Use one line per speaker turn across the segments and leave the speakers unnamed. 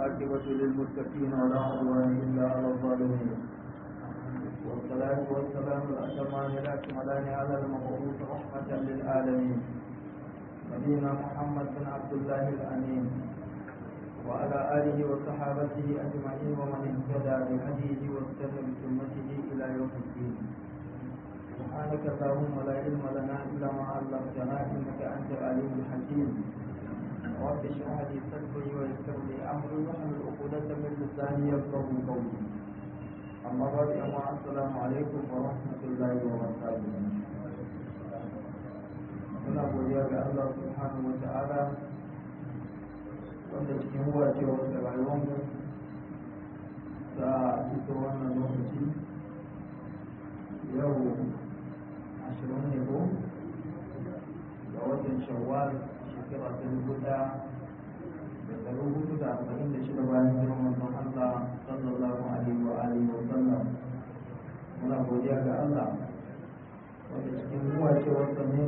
والعاقبة للمتقين ولا عدوان إلا على الظالمين والصلاة والسلام الأتمان الأكملان على المبعوث رحمة للعالمين نبينا محمد بن عبد الله الأمين وعلى آله وصحابته أجمعين ومن اهتدى بهديه واستنى بسنته إلى يوم الدين سبحانك اللهم لا علم لنا إلا ما علمتنا إنك أنت العليم الحكيم رب اشرح لي صدري ويسر لي أمري واحلل عقدة من لساني يفقهوا قولي أما بعد أما السلام عليكم ورحمة الله وبركاته muna godiya ga Allah subhanahu wa ta'ala wanda cikin wacewar da rayuwarmu ta fito wannan lokaci yau ashirin ne ko ga watan shawwal shekara ta dubu ɗaya da ɗari hudu da arba'in da shida bayan jiran manzon Allah sallallahu alaihi wa alihi wa sallam muna godiya ga Allah wanda cikin wacewarsa ne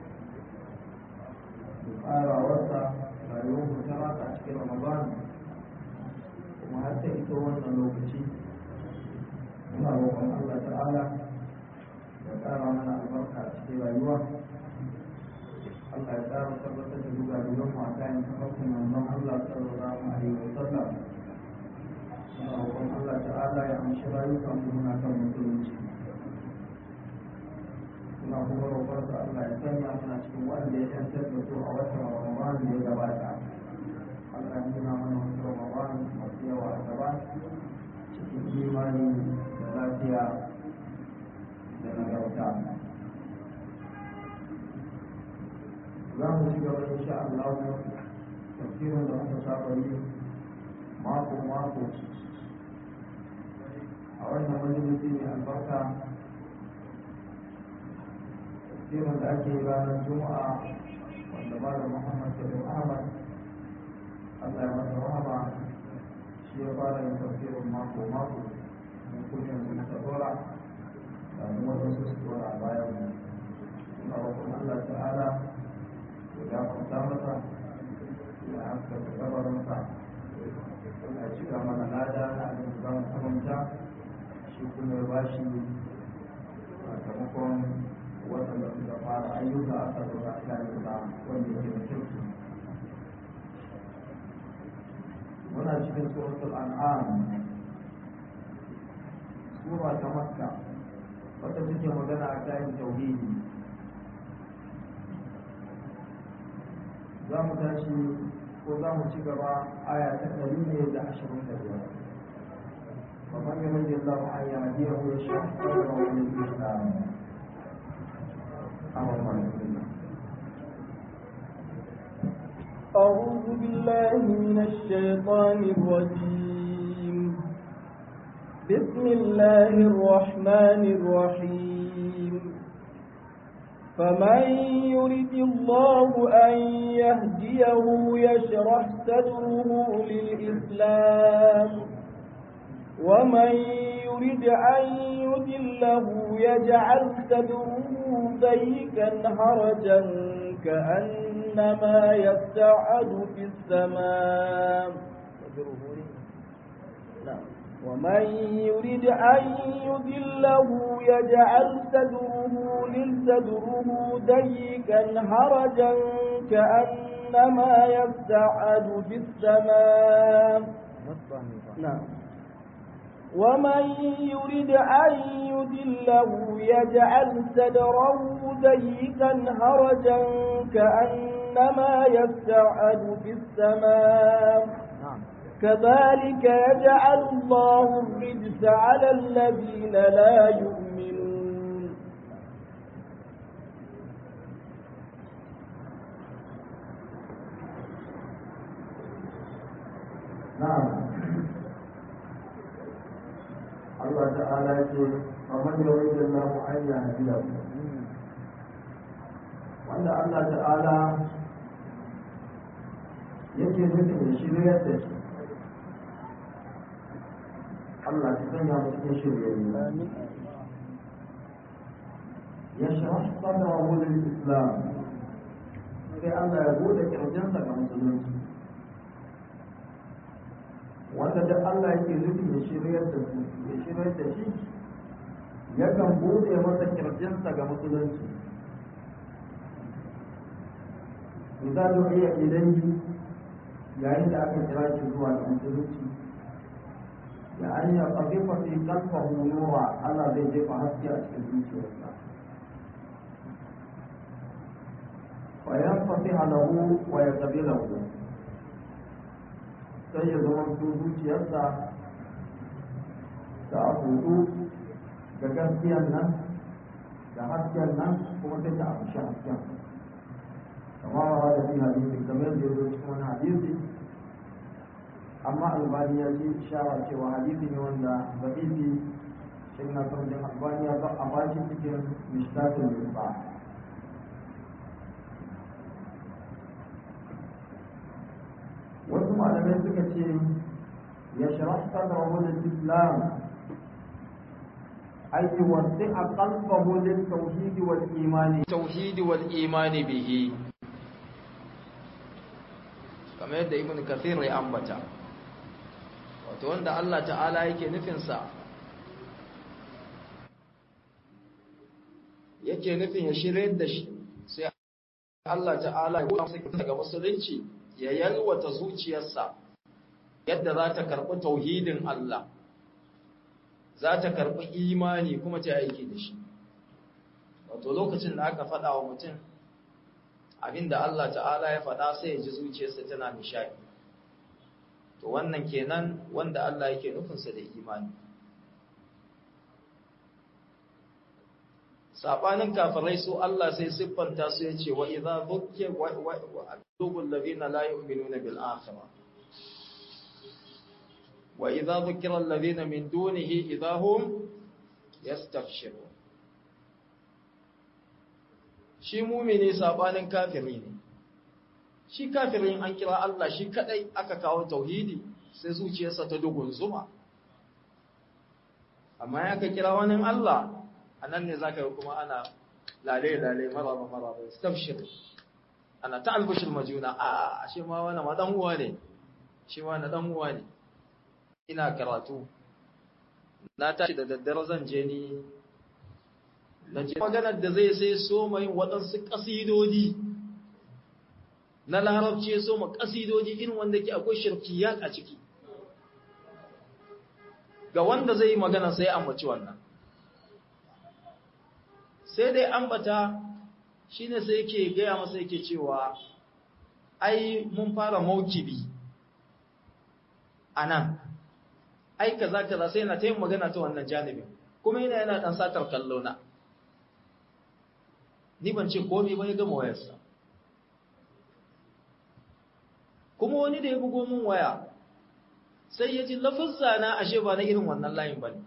farawarsa rayuwar mu ta rasa a cikin ramadan kuma har ta ito wannan lokaci muna roƙon allah ta'ala ya ƙara mana albarka a cikin rayuwa allah ya ƙara tabbatar da duga dugan mu a kayan tafarkin manzon allah sallallahu alaihi wa sallam muna roƙon allah ta'ala ya amshi rayukan mu muna kan musulunci muna kuma roƙon su Allah ya sanya muna cikin wanda ya yantar da su a watan Ramadan da ya gabata Allah ya nuna mana wasu Ramadan masu yawa a gaba cikin imani da lafiya da nagarta za mu ci gaba insha Allah tafsirin da muka saba yi mako mako a wannan majalisi mai albarka tafsirin da ake yi ranar juma'a wanda malam muhammad salim ahmad allah ya masa rahama shi ya fara yin tafsirin mako mako mun kunya mu ta dora da mu wasu su dora a bayan mu ina roƙon allah ta'ala ya gafarta masa ya haskaka kabarinsa ya cika mana lada na abin da za mu karanta shi kuma ya bashi sakamakon waɗanda suka fara ayyuka a kan da kayansa wanda yake da kyau muna cikin suratul an'am sura ta makka wata take magana a kayan tauhidi za mu tashi ko za mu ci gaba aya ta ɗari ne da ashirin da biyar ومن يرد الله أن يهديه يشرح صدره للإسلام
أعوذ بالله من الشيطان الرجيم بسم الله الرحمن الرحيم فمن يرد الله أن يهديه يشرح صدره للإسلام ومن يرد أن يدله يجعل صدره ضيقا حرجا كأنما يسعد في السماء ومن يرد أن يذله يجعل صدره للصدره ضيقا حرجا كأنما يسعد في السماء نعم ومن يرد أن يدله يجعل صدره ضيقا هرجا كأنما يسعد في السماء كذلك يجعل الله الرجس على الذين لا يؤمنون
نعم الله تعالى يقول ومن يريد الله أن يهديه وأن الله تعالى yake nufin ya shiryar da shi Allah ta sanya mu cikin shiryayyu ya shirah sadrahu lil islam sai Allah ya bude kirjinsa ga musulunci wanda duk Allah yake nufi ya shiryar da su ya shiryar da shi yakan bude masa kirjinsa ga musulunci idan du'iya ilayhi yayin da aka kira shi zuwa ga musulunci ya an ya qadifa fi qalbihi nura Allah zai jefa haske a cikin zuciyarsa wa yanfatiha lahu wa yaqbilahu sai ya zama zuciyarsa ta hudu da gaskiyan nan da hasken nan kuma sai ta amshi hasken kamar wa da fi hadisi kamar da ya zo cikin wani hadisi amma albani ya ce shawar cewa hadisi ne wanda zabibi shi na sarjin albani ya a bashi cikin mishtatin yusa wasu malamai suka ce ya shirah sadrahu lil-islam ay yuwaddi'a qalbahu lit-tauhid wal-iman
tauhid wal-iman bihi kamar yadda ibn kathir ya ambata wato wanda Allah ta'ala yake nufinsa yake nufin ya shirye da shi sai Allah ta'ala ya kuma daga musulunci ya yalwata zuciyarsa yadda za ta karɓi tauhidin Allah za ta karɓi imani kuma ta aiki da shi wato lokacin da aka faɗa wa mutum abinda Allah ta'ala ya faɗa sai ya ji zuciyarsa tana nishadi to wannan kenan wanda Allah yake nufinsa da imani sabanin kafirai su Allah sai siffanta su ya ce wa idza dhukke wa qulubul ladina la yu'minuna bil akhirah wa idza dhukira alladhina min dunihi idza hum yastabshirun shi mumini sabanin kafiri ne shi kafirin an kira Allah shi kadai aka kawo tauhidi sai zuciyarsa ta dugun zuma amma ya ka kira wani Allah a nan ne zaka yi kuma ana lale lale maraba maraba stabshir ana ta albushir majuna a shi ma wani ma dan uwa ne shi ma na dan uwa ne ina karatu na tashi da daddare zan je ni na je maganar da zai sai so mai waɗansu ƙasidodi na larabci so ma ƙasidodi irin wanda ke akwai shirkiyat a ciki ga wanda zai yi magana sai ambaci wannan sai dai ambata shine sai yake gaya masa yake cewa ai mun fara maukibi a nan ai kaza kaza sai na ta yin magana ta wannan janibin kuma yana yana ɗan satar kallo na ni ban ce komai ba ya gama wayarsa kuma wani da ya bugo min waya sai ya ji lafazza na ashe ba na irin wannan layin ba ne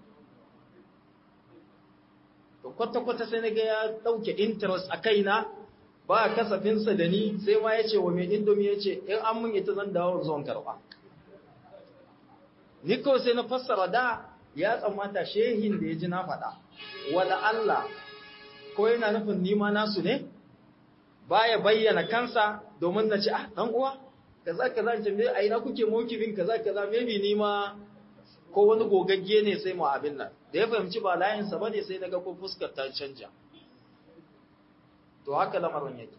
to kwata-kwata sai na ga ya ɗauke interest a kaina ba a kasafinsa da ni sai ma ya ce wa mai indomi ya ce in an mun ita zan dawo zuwan karɓa ni kawai sai na fassara da ya tsammata shehin da ya ji na faɗa wala Allah ko yana nufin nima nasu ne baya bayyana kansa domin na ce ah dan uwa kaza kaza ce me ai na kuke mokibin kaza kaza maybe nima ko wani gogagge ne sai mu abin nan da ya fahimci ba layin sa bane sai naga ko fuskar ta canja to haka lamarin yake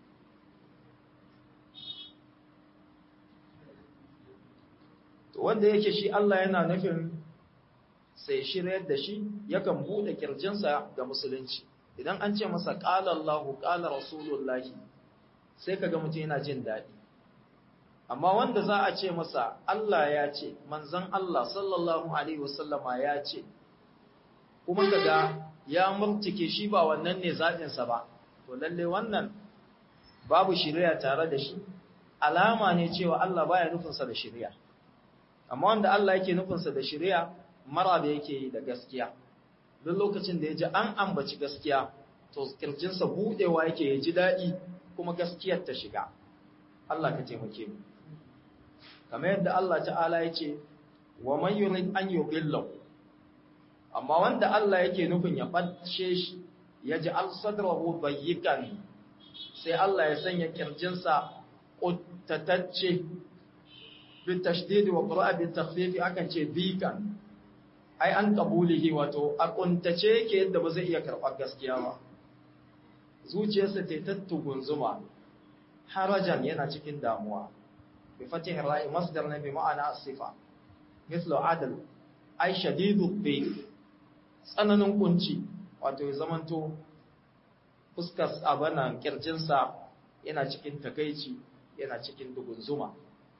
to wanda yake shi Allah yana nufin sai shiryar da shi yakan bude kirjinsa ga musulunci idan an ce masa qala Allahu qala rasulullahi sai kaga mutum yana jin daɗi amma wanda za a ce masa Allah ya ce manzon Allah sallallahu alaihi wasallama ya ce kuma kaga ya murtike shi ba wannan ne zaɓin sa ba to lalle wannan babu shiriya tare da shi alama ne cewa Allah baya nufin sa da shiriya amma wanda Allah yake nufin sa da shiriya mara da yake yi da gaskiya duk lokacin da ya ji an ambaci gaskiya to kirjinsa budewa yake ya ji daɗi kuma gaskiyar ta shiga Allah ka taimake mu kamar yadda Allah ta'ala ya ce wa man yurid an yudillahu amma wanda Allah yake nufin ya bace shi ya ji al-sadrahu dayyikan sai Allah ya sanya kirjinsa ƙuttatacce bil tashdid wa qira'a bil takhfif akan ce bikan ai an qabulihi wato a kuntace yake yadda ba zai iya karɓar gaskiya ba zuciyarsa ta tattugun zuma harajan yana cikin damuwa bi fatih ra'i masdar ne bi ma'ana as-sifa mithlu adl ai shadidu bi tsananin kunci wato ya zamanto fuskar abanan kirjinsa yana cikin takaici yana cikin dugun zuma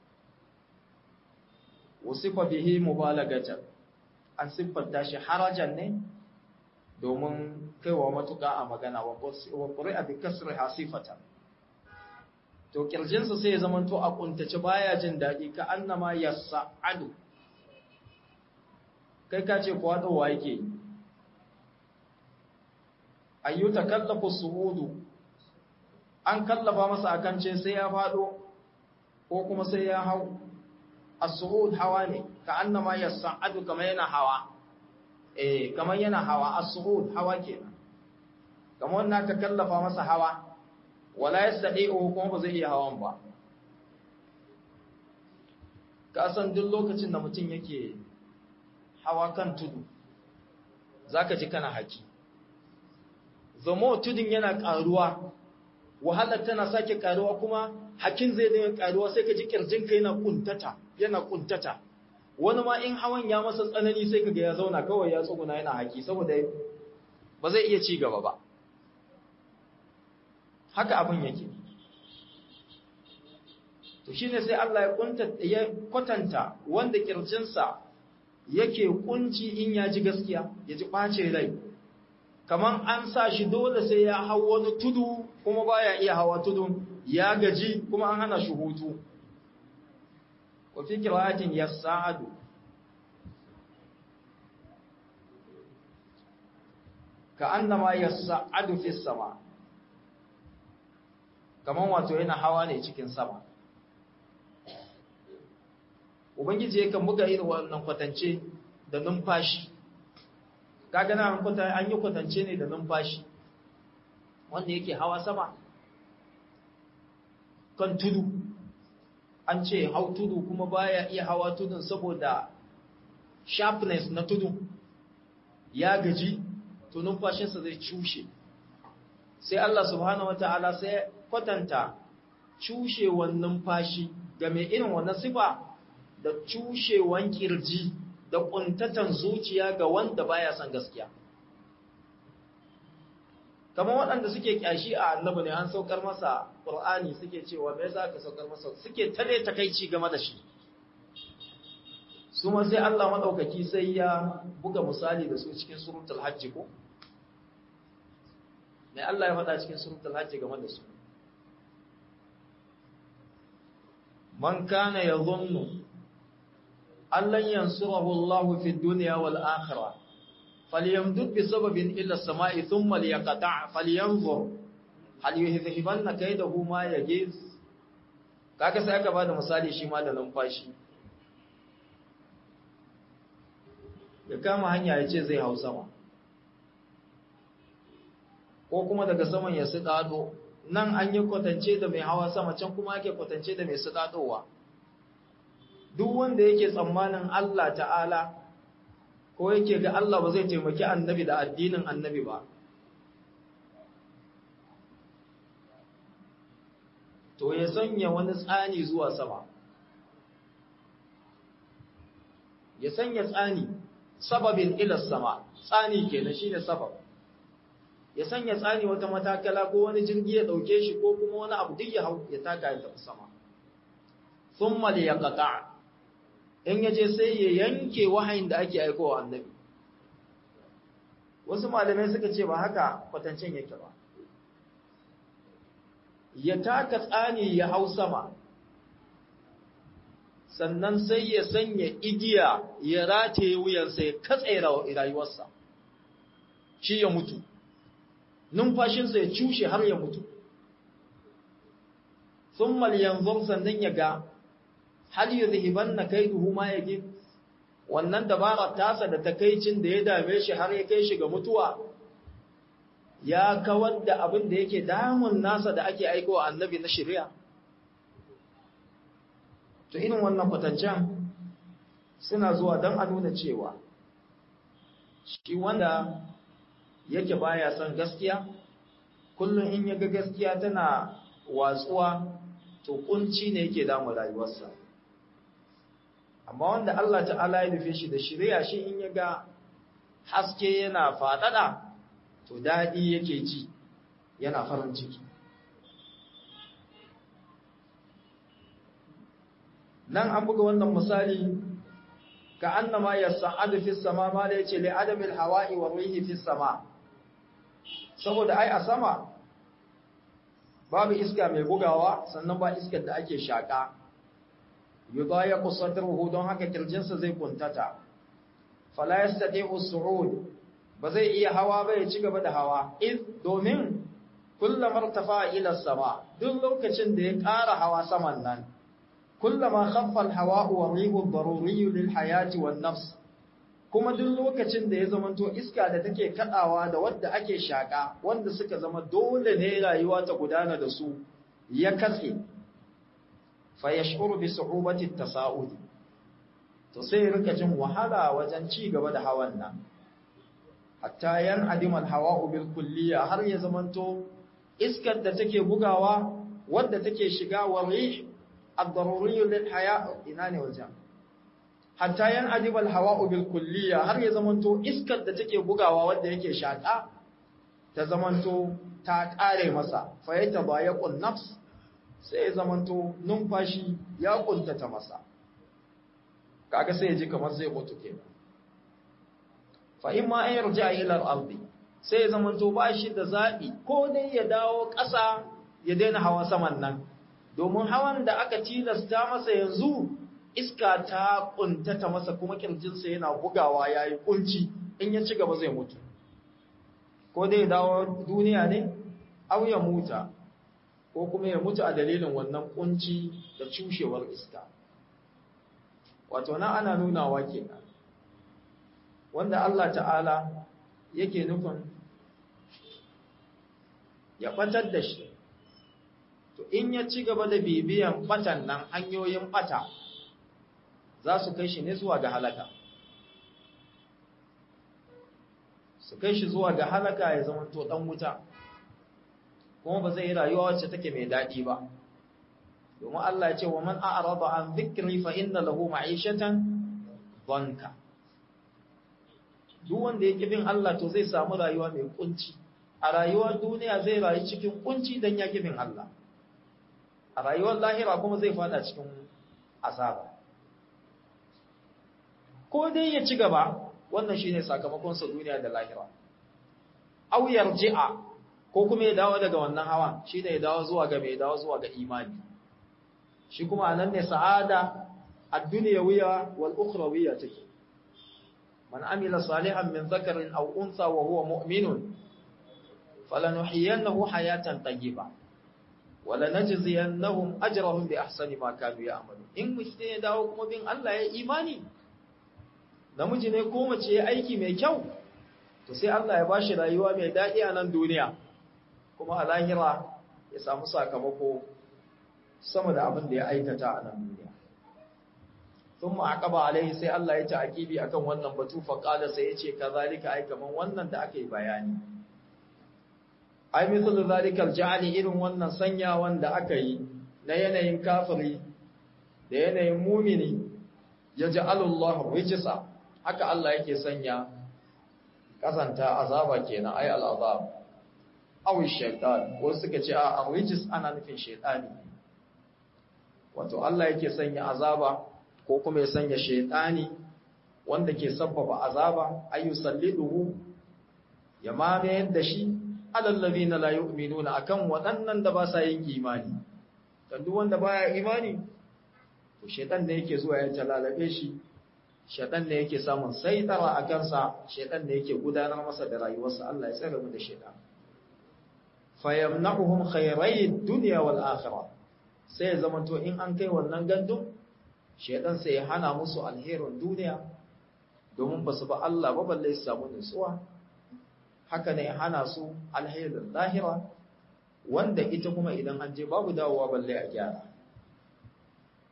wasifa bihi mubalagatan an siffanta shi harajan ne domin kaiwa matuƙa a magana wa ƙuri'a bi kasri hasifata to kirjinsa sai ya zamanto a kuntace baya jin daɗi ka annama yas'adu kai ka ce kuwa dawa yake ayyuta kallafu su'udu an kallafa masa akan ce sai ya faɗo ko kuma sai ya hau as-su'ud hawa ne ka annama yas'adu kamar yana hawa eh kamar yana hawa as-su'ud hawa kenan kamar wannan ka kallafa masa hawa wala yastadi'u kuma ba zai iya hawan ba ka san duk lokacin da mutum yake hawa kan tudu zaka ji kana haki zamo tudun yana karuwa wahalar tana sake karuwa kuma hakin zai dinga karuwa sai ka ji kirjinka yana kuntata yana kuntata wani ma in hawan ya masa tsanani sai kaga ya zauna kawai ya tsuguna yana haki saboda ba zai iya ci gaba ba haka abin yake to shine sai Allah ya kunta ya kwatanta wanda kirjinsa yake kunci in ya ji gaskiya ya ji bace rai kaman an sa shi dole sai ya hau wani tudu kuma baya iya hawa tudun ya gaji kuma an hana shi hutu wa fi qira'atin yas'adu ka annama yas'adu fi sama kaman wato yana hawa ne cikin sama ubangiji yakan buga irin wannan kwatance da numfashi kaga na an kwata an yi kwatance ne da numfashi wanda yake hawa sama kan tudu an ce hau tudu kuma baya iya hawa tudun saboda sharpness na tudu ya gaji to numfashinsa zai cushe sai Allah subhanahu wataala sai kwatanta cushewan numfashi ga mai irin wannan sifa da cushewan kirji da kuntatan zuciya ga wanda baya son gaskiya kamar waɗanda suke kyashi a annabi ne an saukar masa qur'ani suke cewa me yasa aka saukar masa suke tare takeici game da shi su ma sai Allah madaukaki sai ya buga misali da su cikin suratul hajj ko mai Allah ya faɗa cikin suratul hajj game da su man kana yadhunnu allan yansurahu Allah fi dunya wal akhirah falyamdud bi sababin ila as-sama'i thumma liyaqta' falyanzur hal yuhibbanna kaydahu ma yajiz kaga sai aka bada misali shi ma da numfashi ya kama hanya ya ce zai hau sama ko kuma daga saman ya su dado nan an yi kwatance da mai hawa sama can kuma ake kwatance da mai su dadowa duk wanda yake tsammanin Allah ta'ala ko yake ga Allah ba zai taimaki annabi da addinin annabi ba to ya sanya wani tsani zuwa sama ya sanya tsani sababin ilas sama tsani kenan shine sabab ya sanya tsani wata matakala ko wani jirgi ya dauke shi ko kuma wani abu duk ya hau ya taka ya tafi sama thumma liyaqta' in yaje sai ya yanke wahayin da ake aikowa annabi wasu malamai suka ce ba haka kwatancen yake ba ya taka tsani ya hau sama sannan sai ya sanya igiya ya rataye wuyansa ya katse rayuwarsa shi ya mutu numfashinsa ya cushe har ya mutu sun yanzu sannan ya ga hal yuzhiban na kaiduhu ma yake wannan dabara tasa da takaicin da ya dame shi har ya kai shi ga mutuwa ya kawar da abin da yake damun nasa da ake aikowa annabi na shari'a to irin wannan kwatancen suna zuwa don a nuna cewa shi wanda yake baya son gaskiya kullum in ya ga gaskiya tana watsuwa to kunci ne yake damu rayuwarsa amma wanda Allah ta'ala ya nufe shi da shirya shi in ya ga haske yana faɗaɗa to daɗi yake ji yana farin ciki nan an buga wannan misali ka annama yas'adu fis sama ma da yace li adamil hawa'i wa rihi fis sama saboda ai a sama babu iska mai bugawa sannan ba iskar da ake shaka yudayaqu sadruhu don haka kirjinsa zai kuntata fala yastati'u su'ud ba zai iya hawa ba ya ci gaba da hawa iz domin kullum martafa ila sama duk lokacin da ya ƙara hawa saman nan kullama khaffa al-hawa'u wa rihu ad-daruri lil hayati wan nafs kuma duk lokacin da ya zamanto iska da take kadawa da wadda ake shaka wanda suka zama dole ne rayuwa ta gudana da su ya katse fa yash'uru bi su'ubati at-tasa'ud to sai rika jin wahala wajen ci gaba da hawan nan hatta yan adimal hawa'u bil kulliya har ya zamanto iskar da take bugawa wadda take shiga wa rih ad-daruri lil haya ina ne wajen hatta yan adimal hawa'u bil kulliya har ya zamanto iskar da take bugawa wadda yake shaka ta zamanto ta kare masa fa yatabayaqun nafs sai ya zamanto numfashi ya kuntata masa kaga sai ya ji kamar zai mutu kenan fa in ma an yarja ila al-ardi sai ya zamanto ba shi da zabi ko dai ya dawo ƙasa ya daina hawa saman nan domin hawan da aka tilasta masa yanzu iska ta kuntata masa kuma kirjinsa yana bugawa yayi kunci in ya ci gaba zai mutu ko dai ya dawo duniya ne aw ya muta ko kuma ya mutu a dalilin wannan kunci da cushewar iska wato nan ana nunawa kenan wanda Allah ta'ala yake nufin ya ɓatar da shi to in ya ci gaba da bibiyan ɓatan nan hanyoyin ɓata za su kai shi ne zuwa ga halaka su kai shi zuwa ga halaka ya zama to ɗan wuta kuma ba zai yi rayuwa wacce take mai daɗi ba domin Allah ya ce wa man a'rada an dhikri fa inna lahu ma'ishatan dhanka duk wanda yake bin Allah to zai samu rayuwa mai kunci a rayuwar duniya zai rayu cikin kunci dan ya bin Allah a rayuwar lahira kuma zai fada cikin azaba ko dai ya ci gaba wannan shine sakamakon sa duniya da lahira aw yarji'a ko kuma ya dawo daga wannan hawa shine ya dawo zuwa ga mai dawo zuwa ga imani shi kuma anan ne sa'ada ad-dunyawiyya wal ukhrawiyya take من عمل صالحا من ذكر أو أنثى وهو مؤمن فلنحيينه حياة طيبة ولنجزينهم أجرهم بأحسن ما كانوا يعملون إن مشتين داو kuma bin Allah ya imani namiji ne ko mace ya aiki mai kyau to sai Allah ya bashi rayuwa mai daɗi a nan duniya kuma a lahira ya samu sakamako sama da abin da ya aikata a nan duniya ثم عقب عليه sai Allah ya ta'kibi akan wannan batu fa qala sai yace kazalika ai kaman wannan da aka yi bayani ai mithlu zalika alja'ali irin wannan sanya wanda aka yi na yanayin kafiri da yanayin mumini yaj'alu Allah rijsa haka Allah yake sanya kasanta azaba kenan ai al'azab aw shaytan ko suka ce a rijis ana nufin shaytani wato Allah yake sanya azaba ko kuma ya sanya shaitani wanda ke sabbaba azaba ayu salliduhu ya mamayar da shi alallabi na la yu'minuna akan waɗannan da ba sa yin imani dan duk wanda baya imani to shaitan ne yake zuwa ya talalabe shi shaitan ne yake samun saitara a kansa shaitan ne yake gudanar masa da rayuwarsa Allah ya tsare mu da shaitan fayamna'uhum khayrayd dunya wal akhirah sai zamanto in an kai wannan gandun shaidan sai ya hana musu alherin duniya domin ba su ba Allah ba balle su samu nutsuwa haka ne hana su alherin lahira wanda ita kuma idan an je babu dawowa balle a gyara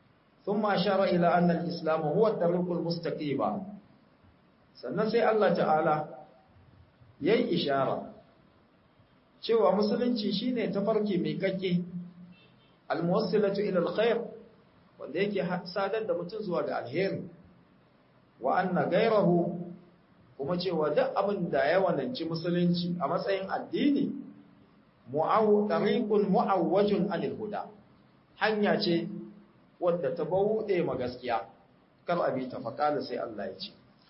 thumma ashara ila anna al-islam huwa at-tariqul mustaqim sannan sai Allah ta'ala yayi ishara cewa musulunci shine tafarki mai kakke al-muwassilatu ila al-khair wanda yake sadar da mutum zuwa ga alheri wa anna ghayrahu kuma cewa duk abin da ya wananci musulunci a matsayin addini mu'aw tariqun mu'awwajun anil huda hanya ce wadda ta bauɗe ma gaskiya kar abi ta faqala sai Allah ya ce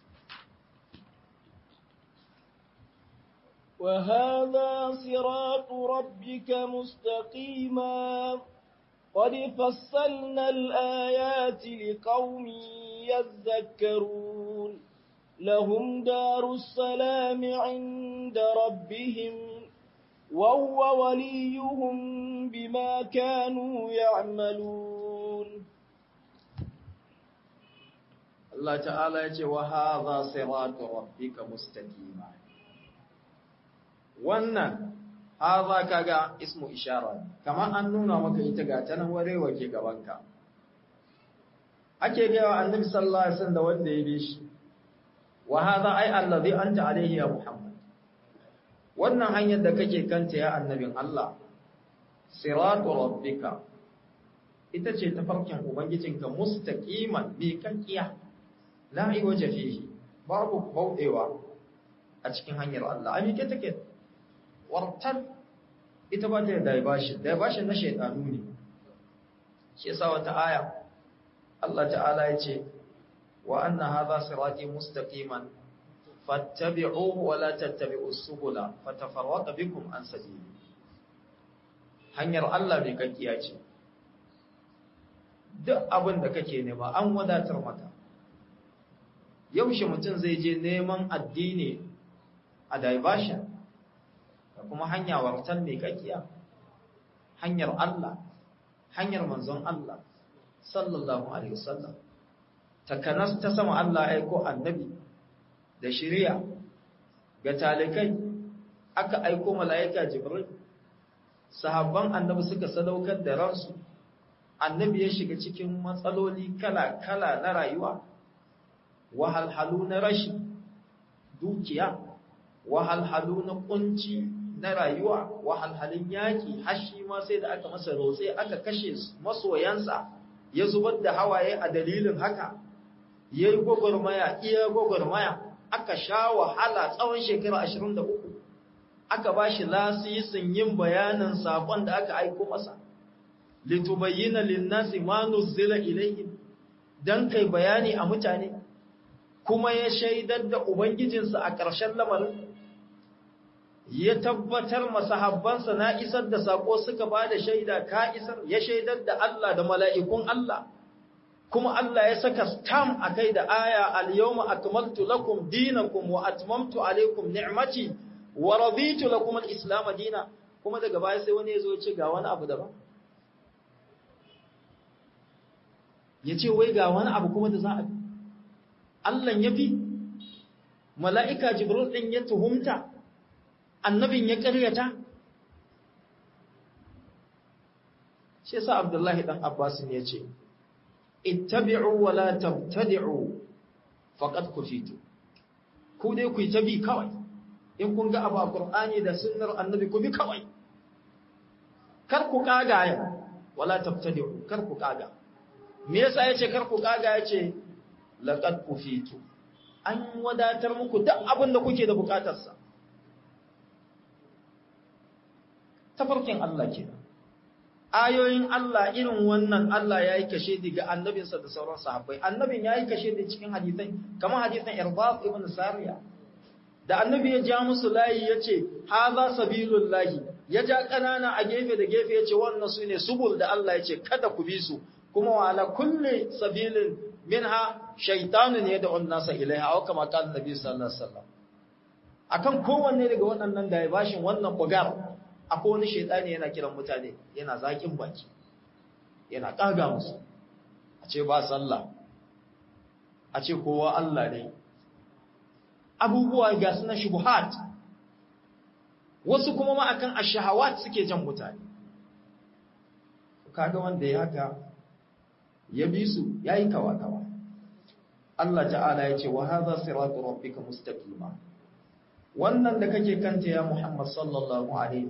وهذا صراط ربك مستقيما قد فصلنا الآيات لقوم يذكرون لهم دار السلام عند ربهم وهو وليهم بما كانوا يعملون
الله تعالى يقول وهذا صراط ربك مستقيما wannan haza kaga ismu ishara kamar an nuna maka ita ga ta nan warewa ke gabanka ake gaya annabi sallallahu alaihi wasallam da wanda ya bi shi wa hadha ay allazi anta alaihi ya muhammad wannan hanyar da kake kanta ya annabin Allah siratu rabbika ita ce tafarkin ubangijinka mustaqiman bi kakkiya la iwaja fihi babu baudewa a cikin hanyar Allah a mike take wartar ita ba ta da diversion diversion na shaydanu ne shi yasa wata aya Allah ta'ala ya ce wa anna hadha sirati mustaqiman fattabi'uhu wa la tattabi'us subula fatafarraqa bikum an sabili hanyar Allah mai kakkiya ce duk abin da kake nema an wadatar maka yaushe mutum zai je neman addini a diversion da kuma hanya wartar mai kakkiya hanyar Allah hanyar manzon Allah sallallahu alaihi wasallam takanas ta sama Allah ya aiko annabi da shari'a ga talikai aka aiko mala'ika jibril sahabban annabi suka sadaukar da ransu annabi ya shiga cikin matsaloli kala-kala na rayuwa wahalhalu na rashi dukiya wahalhalu na kunci na rayuwa wahalhalun yaƙi hashi ma sai da aka masa rotse aka kashe masoyansa ya zubar da hawaye a dalilin haka ya yi gwagwarmaya iya gwagwarmaya aka sha wahala tsawon shekara 23 aka ba shi lasisin yin bayanin saƙon da aka aiko masa litubayyana linnasi ma nuzila ilayhim dan kai bayani a mutane kuma ya shaidar da ubangijinsa a ƙarshen lamarin ya tabbatar masahabbansa na isar da sako suka ba da shaida ka isar ya shaidar da Allah da mala'ikun Allah kuma Allah ya saka stam a kai da aya al-yawma akmaltu lakum dinakum wa atmamtu alaykum ni'mati wa raditu lakum al-islam dina kuma daga baya sai wani ya zo ya ce ga wani abu daban ya ce wai ga wani abu kuma da za a Allah ya fi mala'ika jibril ɗin ya tuhumta annabin ya ƙaryata shi sa abdullahi ɗan abbasin ya ce ittabi'u wa la tabtadi'u faqad kufitu ku dai ku yi tabi kawai in kun ga abu a qur'ani da sunnar annabi ku bi kawai kar ku kaga ya wala tabtadi'u kar ku kaga me yasa yace kar ku kaga yace laqad kufitu an wadatar muku duk abin da kuke da bukatarsa tafarkin Allah kenan ayoyin Allah irin wannan Allah ya yi kashe daga annabinsa da sauran sahabbai annabin ya yi kashe da cikin hadisai kamar hadisan irbaf ibn sariya da annabi ya ja musu layi ya ce haza sabilul lahi ya ja ƙanana a gefe da gefe ya ce wannan su ne subul da Allah ya ce kada ku bi su kuma wa ala kulli sabilin minha shaytanun yad'u an-nasa ilaiha aw kama qala nabi sallallahu alaihi wasallam akan kowanne daga waɗannan da ya bashin wannan bugar akwai wani shaitani yana kiran mutane yana zakin baki yana ƙaga musu a ce ba sallah a ce kowa Allah ne abubuwa ga suna shubuhat wasu kuma ma akan ashahawat suke jan mutane kaga wanda ya haka ya bi su yayi kawa-kawa Allah ta'ala ya ce wa hadha siratu rabbika mustaqima wannan da kake kanta ya Muhammad sallallahu alaihi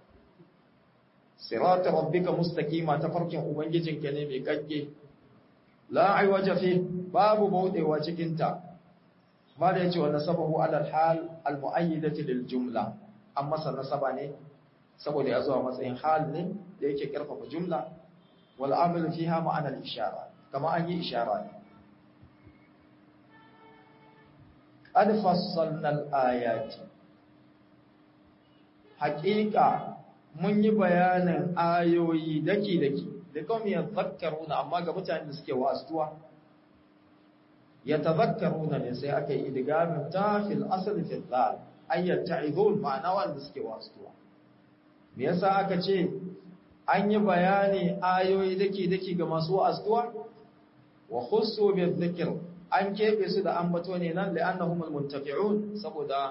siratu rabbika mustaqima ta farkin ubangijinka ne mai kakke la aiwaja fi babu baudewa cikin ta ma da yace wa nasabahu ala al-hal al-mu'ayyidati lil jumla amma sa nasaba ne saboda ya zuwa matsayin hal ne da yake karfafa jumla wal amil fiha ma'ana al-ishara kama an yi ishara ne qad fassalna al-ayati haqiqa mun yi bayanin ayoyi daki daki da kawai ya zakkaruna amma ga mutane da suke wasuwa ya tazakkaruna ne sai aka yi idgamin ta fil asl fil dal ayyat ta'idun ma'ana wanda suke wasuwa me yasa aka ce an yi bayani ayoyi daki daki ga masu wasuwa wa khussu bi dhikr an kebe su da ambato ne nan da annahumul muntafi'un saboda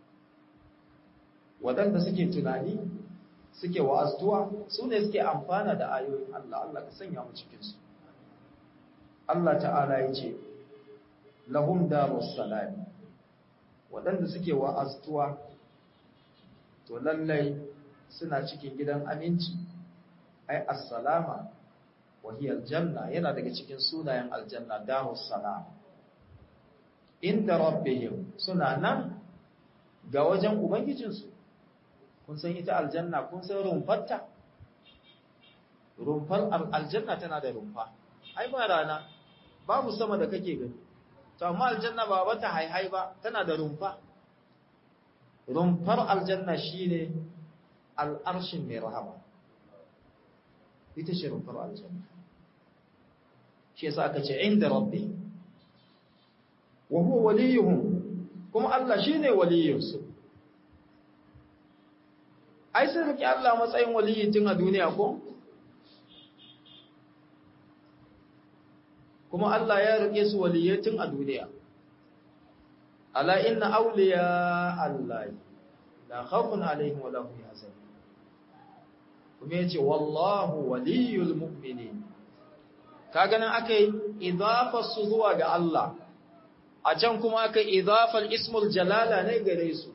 wadanda suke tunani suke wa'aztuwa su ne suke amfana da ayoyin Allah Allah ka sanya mu cikinsu Allah ta'ala ya ce lahum darus salam waɗanda suke wa'aztuwa to lallai suna cikin gidan aminci ai assalama wa hiya aljanna yana daga cikin sunayen aljanna darus salam inda rabbihim suna nan ga wajen ubangijinsu kun san ita aljanna kun san rumfarta rumfar aljanna tana da rumfa ai ba rana babu sama da kake gani to amma aljanna ba wata haihai ba tana da rumfa rumfar aljanna shine al'arshin mai rahama ita ce rumfar aljanna shi yasa aka ce inda rabbi wa huwa waliyuhum kuma Allah shine waliyinsu ai sun rike Allah matsayin waliyi tun a duniya ko kuma Allah ya rike su waliyai tun a duniya ala inna awliya Allah la khawfun alaihim wa lahum yahzanun kuma yace wallahu waliyul mu'minin kaga nan akai idafa su zuwa ga Allah a can kuma akai idafal ismul jalala ne gare su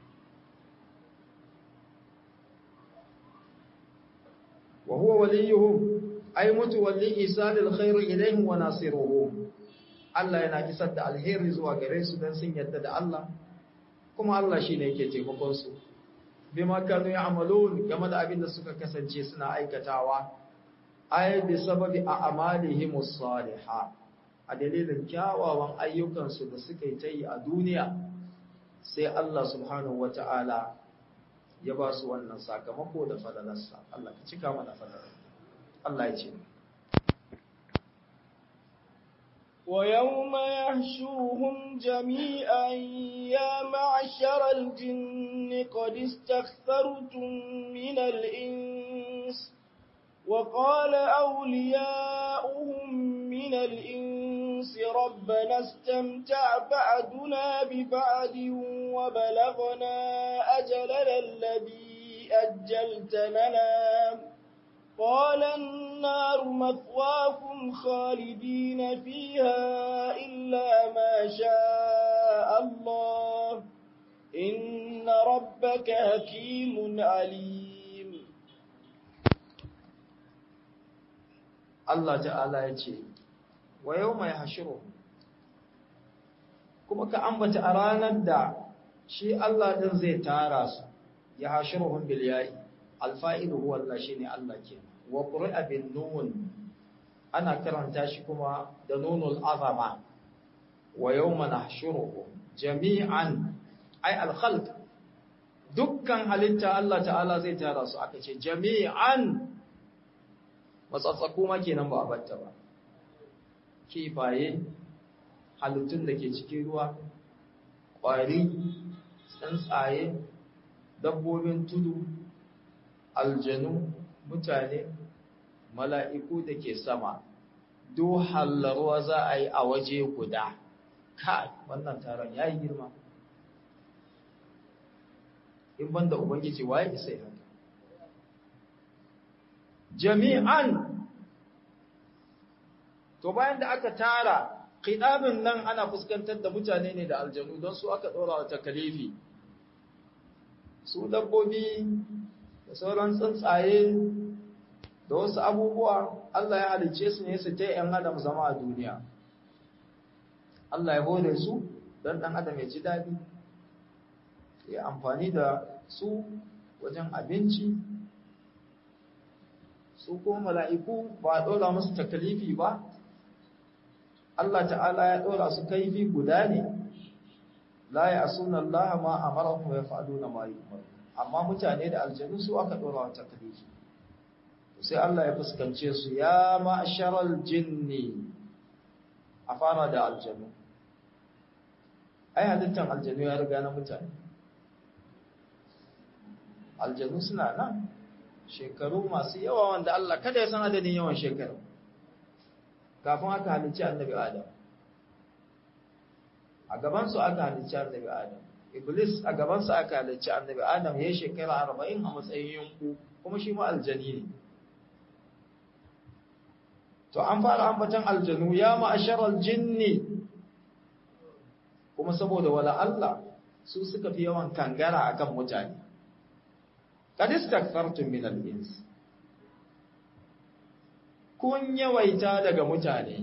وهو وليهم أي متولي إيصال الخير إليهم وناصرهم Allah yana isar da alheri zuwa gare su don sun yadda da Allah kuma Allah shi ne yake taimakon su bima kanu ya'malun game da abin da suka kasance suna aikatawa ay bi sababi a'malihim as-salihah a dalilin kyawawan ayyukan su da suka yi ta yi a duniya sai Allah subhanahu wata'ala ya ba su wannan sakamako da falalarsa Allah ka cika mana falalar Allah ya ce
ويوم يحشوهم جميعا يا معشر الجن قد استكثرتم من الإنس وقال أولياؤهم من الإنس ربنا استمتع بعدنا ببعد وبلغنا أجلنا الذي أجلت لنا قال النار مثواكم خالدين فيها إلا ما شاء الله إن ربك حكيم عليم
Allah ta'ala ya ce wa yau mai hashiru kuma ka ambata a ranar da shi Allah ɗin zai tara su ya hashiruhun biliyayi alfa'ilu huwa Allah shi ne Allah ke wa ƙuri'a bin nun ana karanta shi kuma da nunul azama wa yau mana hashiruhun jami'an ai alkhalq dukkan halitta Allah ta'ala zai tara su aka ce jami'an matsatsaku ma kenan ba a batta ba kifaye halittun da ke cikin ruwa ƙwari tsuntsaye dabbobin tudu aljanu mutane mala'iku da ke sama do hallarwa za a yi a waje guda kai wannan taron ya yi girma in banda ubangiji waye isa yi haka jami'an to bayan da aka tara khidabin nan ana fuskantar da mutane ne da aljanu don su aka dora wa takalifi su dabbobi da sauran tsuntsaye da wasu abubuwa Allah ya halice su ne su ta ‘yan adam zama a duniya. Allah ya hore su don ɗan adam ya ji daɗi, ya amfani da su wajen abinci, su ko mala'iku ba a ɗora musu takalifi ba, Allah ta'ala ya ɗora su kaifi guda ne, la ya sunan Allah ma a mara ya faɗo na mayu amma mutane da aljanu su aka ɗora wa takalifi. sai Allah ya fuskance su ya ma'asharal jinni a fara da aljanu ai halittar aljanu ya riga na mutane aljanu suna nan shekaru masu yawa wanda Allah kada ya san adadin yawan shekaru kafin aka halicci annabi Adam a gabansu aka halicci annabi Adam Iblis a gabansu aka halicci annabi Adam ya yi shekara arba'in a matsayin yanku kuma shi ma aljani ne to an fara ambatan aljanu ya ma'asharal jinni kuma saboda wala Allah su suka fi yawan kangara akan mutane kad istakfartum min al-ins kun yawaita daga mutane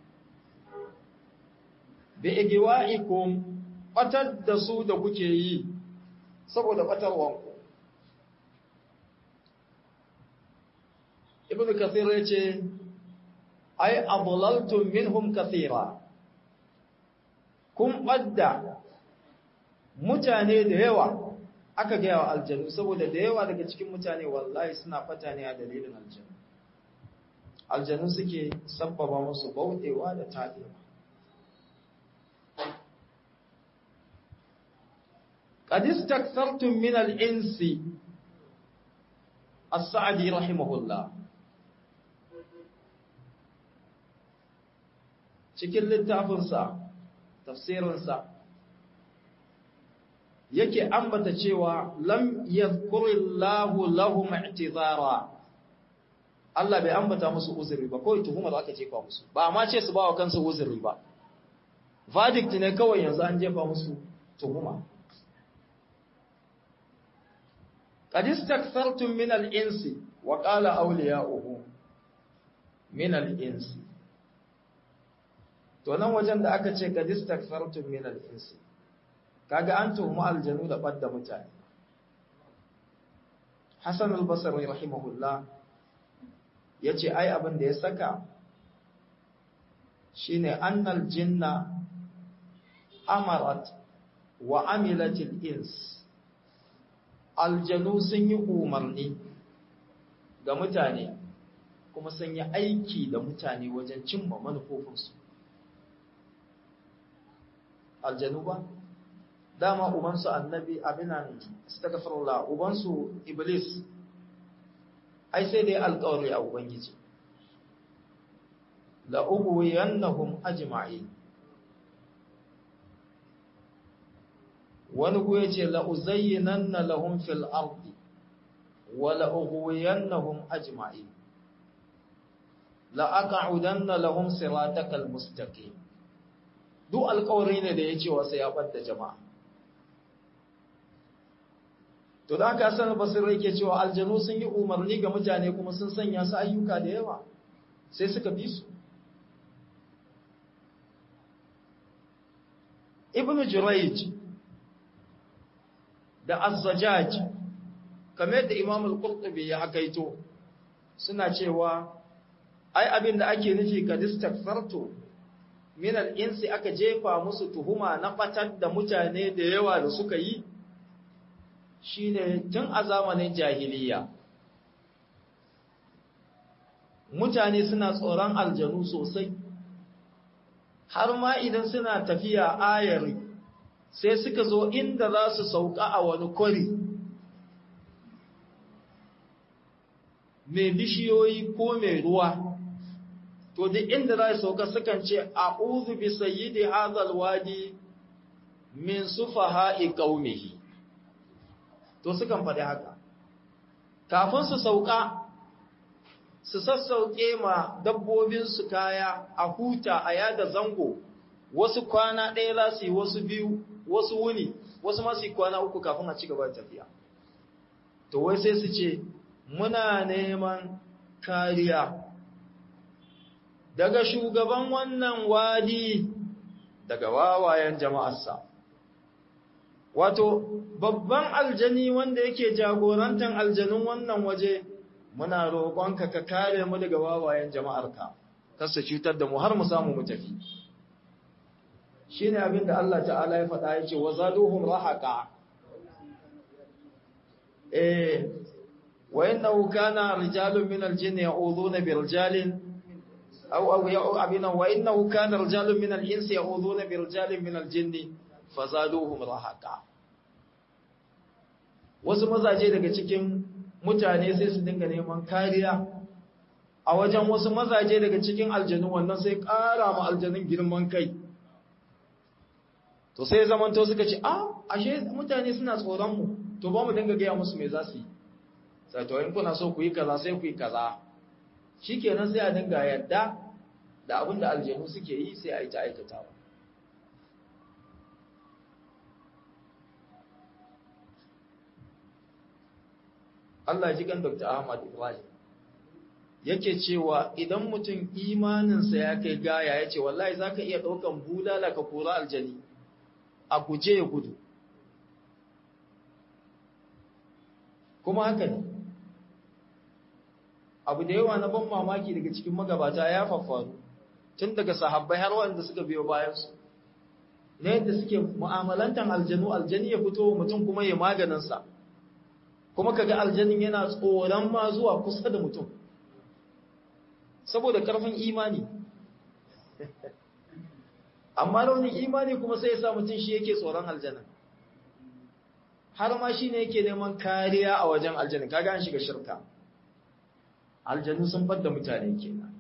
bi igwa'ikum batar da su da kuke yi saboda batarwanku ibnu kathir yace ai adlaltum minhum kathira kun badda mutane da yawa aka gaya wa aljanu saboda da yawa daga cikin mutane wallahi suna fata ne a dalilin aljanu aljanu suke sabbaba musu bauɗewa da taɗewa قد استكثرتم من الإنس السعدي رحمه الله cikin littafinsa tafsirinsa yake ambata cewa lam yadhkurillahu lahum i'tizara Allah bai ambata musu uzuri ba kawai tuhumar aka jefa musu ba amma ce su ba wa kansu uzuri ba verdict ne kawai yanzu an jefa musu tuhuma qad istakfartum min al-insi wa qala awliya'uhu min al-insi to nan wajen da aka ce qad istakfartum min al-insi kaga an tuhuma aljanu da badda mutane Hassan al-Basri rahimahullah yace ai abin da ya saka shine annal jinna amarat wa amilatil ins aljanu sun yi umarni ga mutane kuma sun yi aiki da mutane wajen cimma manufofinsu aljanu ba dama ubansu annabi abinan astaghfirullah ubansu iblis ai sai dai alƙawari a ubangiji la ughwiyannahum ajma'in wani ku yace la uzayyinanna lahum fil ardi wa la ughwiyannahum ajma'in la aq'udanna lahum siratakal mustaqim duk alƙawari ne da yace wa sai ya bar da jama'a to da aka sanar basir yake cewa aljanu sun yi umarni ga mutane kuma sun sanya su ayyuka da yawa sai suka bi su ibn jurayj da az-zajaj kamar da imam al-qurtubi ya hakaito suna cewa ai abin da ake nufi ka distakfarto min al-insi aka jefa musu tuhuma na batar da mutane da yawa da suka yi shine tun a zamanin jahiliya mutane suna tsoron aljanu sosai har ma idan suna tafiya ayari sai suka zo inda za su sauka a wani kwari mai bishiyoyi ko mai ruwa to duk inda za su sauka sukan ce a'udhu bi sayyidi hadhal wadi min sufaha'i qaumihi to sukan faɗi haka kafin su sauka su sassauke ma dabbobinsu kaya a huta a yada zango wasu kwana ɗaya za su yi wasu biyu wasu wuni wasu masu yi kwana uku kafin a ci gaba da tafiya to wai sai su ce muna neman kariya daga shugaban wannan wadi daga wawayen jama'arsa wato babban aljani wanda yake jagorantar aljanun wannan waje muna roƙonka ka kare mu daga wawayen jama'arka kasa cutar da mu har mu samu mu tafi shine abin da Allah ta'ala ya faɗa yake wa zaduhum rahaqa eh wa innahu kana rijalun min al-jinni ya'udhuna bi rijalin aw aw ya'u abina wa innahu kana rijalun min al-insi ya'udhuna bi rijalin min al-jinni fazaduhum rahaqa wasu mazaje daga cikin mutane sai su dinga neman kariya a wajen wasu mazaje daga cikin aljanu wannan sai ƙara ma aljanun girman kai to sai zamanto suka ce ah ashe mutane suna tsoron mu to ba mu dinga gaya musu me za su yi sai to in kuna so ku yi kaza sai ku yi kaza shikenan sai a dinga yadda da abin da aljanu suke yi sai a yi ta aikatawa Allah ji kan Dr. Ahmad Ibrahim yake cewa idan mutum imaninsa ya kai gaya ya ce wallahi za ka iya ɗaukan bulala ka kora aljani a guje ya gudu kuma haka ne abu da yawa na ban mamaki daga cikin magabata ya faffaru tun daga sahabbai har wanda suka biyo bayansu na yadda suke mu'amalantan aljanu aljani ya fito mutum kuma ya maganinsa kuma kaga aljanin yana tsoron ma zuwa kusa da mutum saboda karfin imani amma raunin imani kuma sai ya sa mutum shi yake tsoron aljanin har ma shi ne yake neman kariya a wajen aljanin kaga an shiga shirka aljanu sun bar da mutane kenan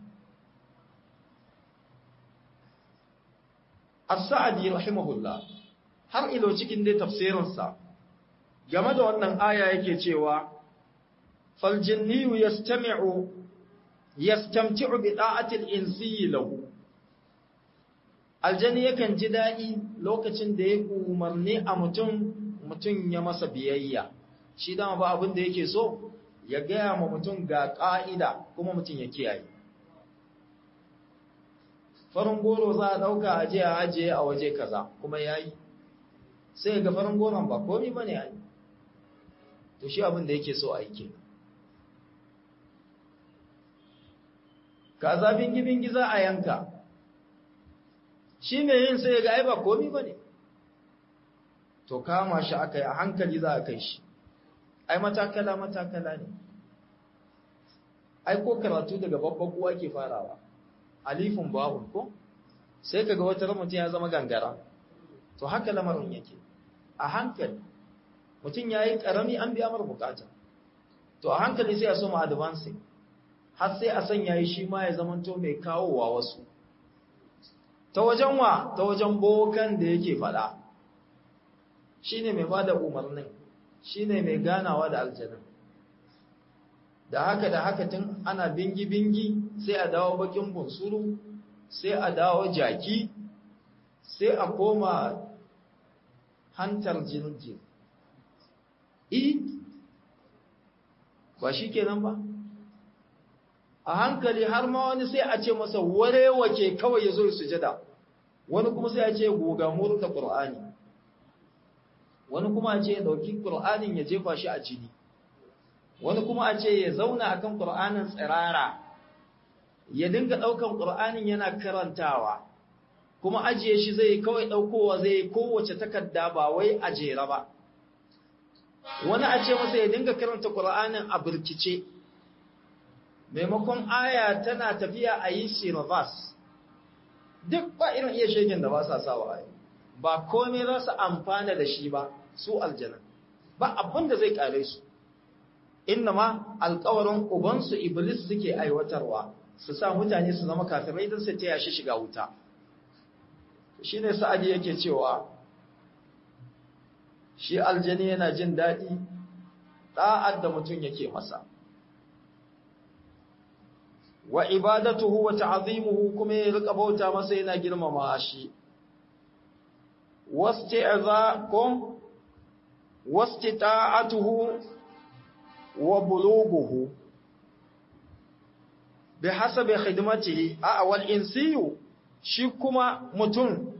as-sa'di rahimahullah har ilo cikin dai tafsirinsa game da wannan aya yake cewa fal jinniyu yastami'u yastamti'u bi da'ati al-insi lahu aljani yakan ji dadi lokacin da ya umarni a mutum mutum ya masa biyayya shi dama ba abin da yake so ya gaya ma mutum ga ka'ida kuma mutum ya kiyaye farin goro za a dauka aje a ajiye a waje kaza kuma yayi sai ga farin goron ba komai bane ai to shi abin da yake so a yi ke ka zafin gibin giza a yanka shi mai yin sai ga ai ba komi ba ne to kama shi aka yi a hankali za a kai shi ai matakala matakala ne ai ko karatu daga babban kuwa ke farawa alifin ba'un ko sai kaga wata mutum ya zama gangara to haka lamarin yake a hankali mutum ya yi ƙarami an biya mara bukata to a hankali sai a soma advancing har sai a sanya yi shi ma ya zamanto mai kawowa wasu ta wajen wa ta wajen bokan da yake fada shi ne mai bada umarnin shi ne mai ganawa da aljanin da haka da haka tun ana bingi-bingi sai a dawo bakin bunsuru sai a dawo jaki sai a koma hantar jirgin I, ba shi kenan ba? A hankali har ma wani sai a ce masa warewace kawai ya zo sujada, wani kuma sai a ce goga murta ƙur'ani, wani kuma a ce ya ɗauki ƙur'anin ya jefa shi a jini, wani kuma a ce ya zauna a kan ƙur'anin tsirara, ya dinga ɗaukan ƙur'anin yana karantawa, kuma ajiye shi zai kawai ɗaukowa zai kowace takarda ba wai a jera ba. wani a ce masa ya dinga karanta Qur'anin a birkice maimakon aya tana tafiya a yi shi reverse duk ba irin iya shegen da ba sa sawa ayi ba komai za su amfana da shi ba su aljanna ba abin da zai kare su inna ma alƙawarin ubansu iblis suke aiwatarwa su sa mutane su zama kafirai don su taya shi shiga wuta shine sa'adi yake cewa shi aljani yana jin daɗi ɗa'ad da mutum yake masa wa ibadatuhu wa ta'zimuhu kuma ya rika bauta masa yana girmama shi wasti'zakum wastita'atuhu wa bulughuhu bihasabi khidmatihi a wal insiyu shi kuma mutum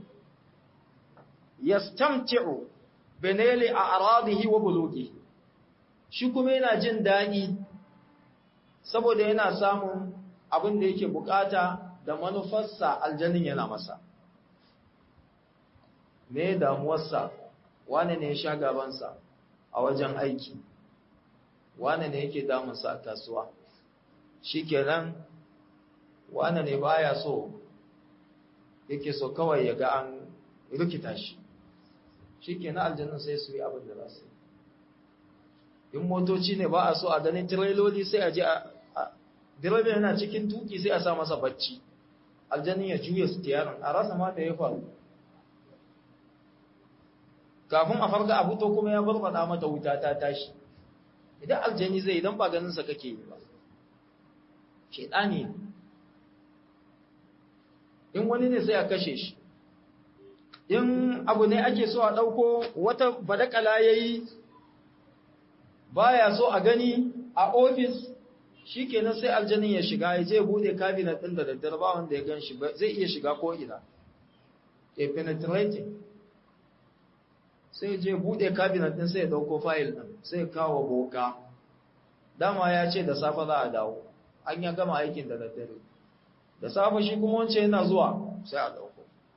yastamti'u binali a'radihi wa bulughihi shi kuma yana jin daɗi saboda yana samun abin da yake bukata da manufarsa aljannin yana masa me damuwarsa wane ne ya sha gabansa a wajen aiki wane ne yake damunsa a kasuwa shi kenan wane ne baya so yake so kawai ya ga an rikita shi shi kenan aljannin sai su yi abin da za su yi in motoci ne ba a so a ganin tireloli sai a je a direba yana cikin tuki sai a sa masa bacci aljannin ya juya stiyarin a rasa ma da ya faru kafin a farga a fito kuma ya barbada mata wuta ta tashi idan aljani zai idan ba ganinsa kake yi ba shaidani ne in wani ne sai a kashe shi in abu ne ake so a ɗauko wata badakala ya yi baya so a gani a ofis shi kenan sai aljanin ya shiga ya je bude cabinet ɗin da daddare ba wanda ya gan shi zai iya shiga ko ina ya penetrating sai je bude cabinet ɗin sai ya ɗauko fayil ɗin sai ya kawo boka dama ya ce da safe za a dawo an ya gama aikin da daddare da safe shi kuma wance yana zuwa sai a ɗauko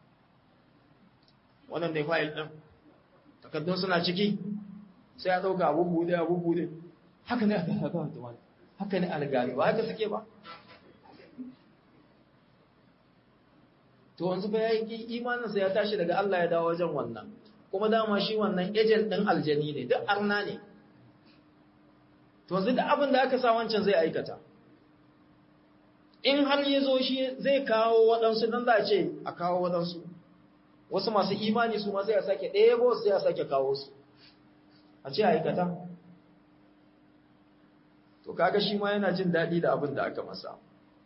wannan ne fayil ɗin takardun suna ciki sai ya ɗauka abu bude abu bude haka ne a gaba haka ne algari ba haka suke ba to wanzu ba ya yi imaninsa ya tashi daga Allah ya dawo wajen wannan kuma dama shi wannan ejen ɗin aljani ne duk arna ne to wanzu da abin da aka sa wancan zai aikata in har ya zo shi zai kawo waɗansu don za a ce a kawo waɗansu wasu masu imani su ma sai a sake ɗebo sai a sake kawo su a ce aikata to kaga shi ma yana jin daɗi da abin da aka masa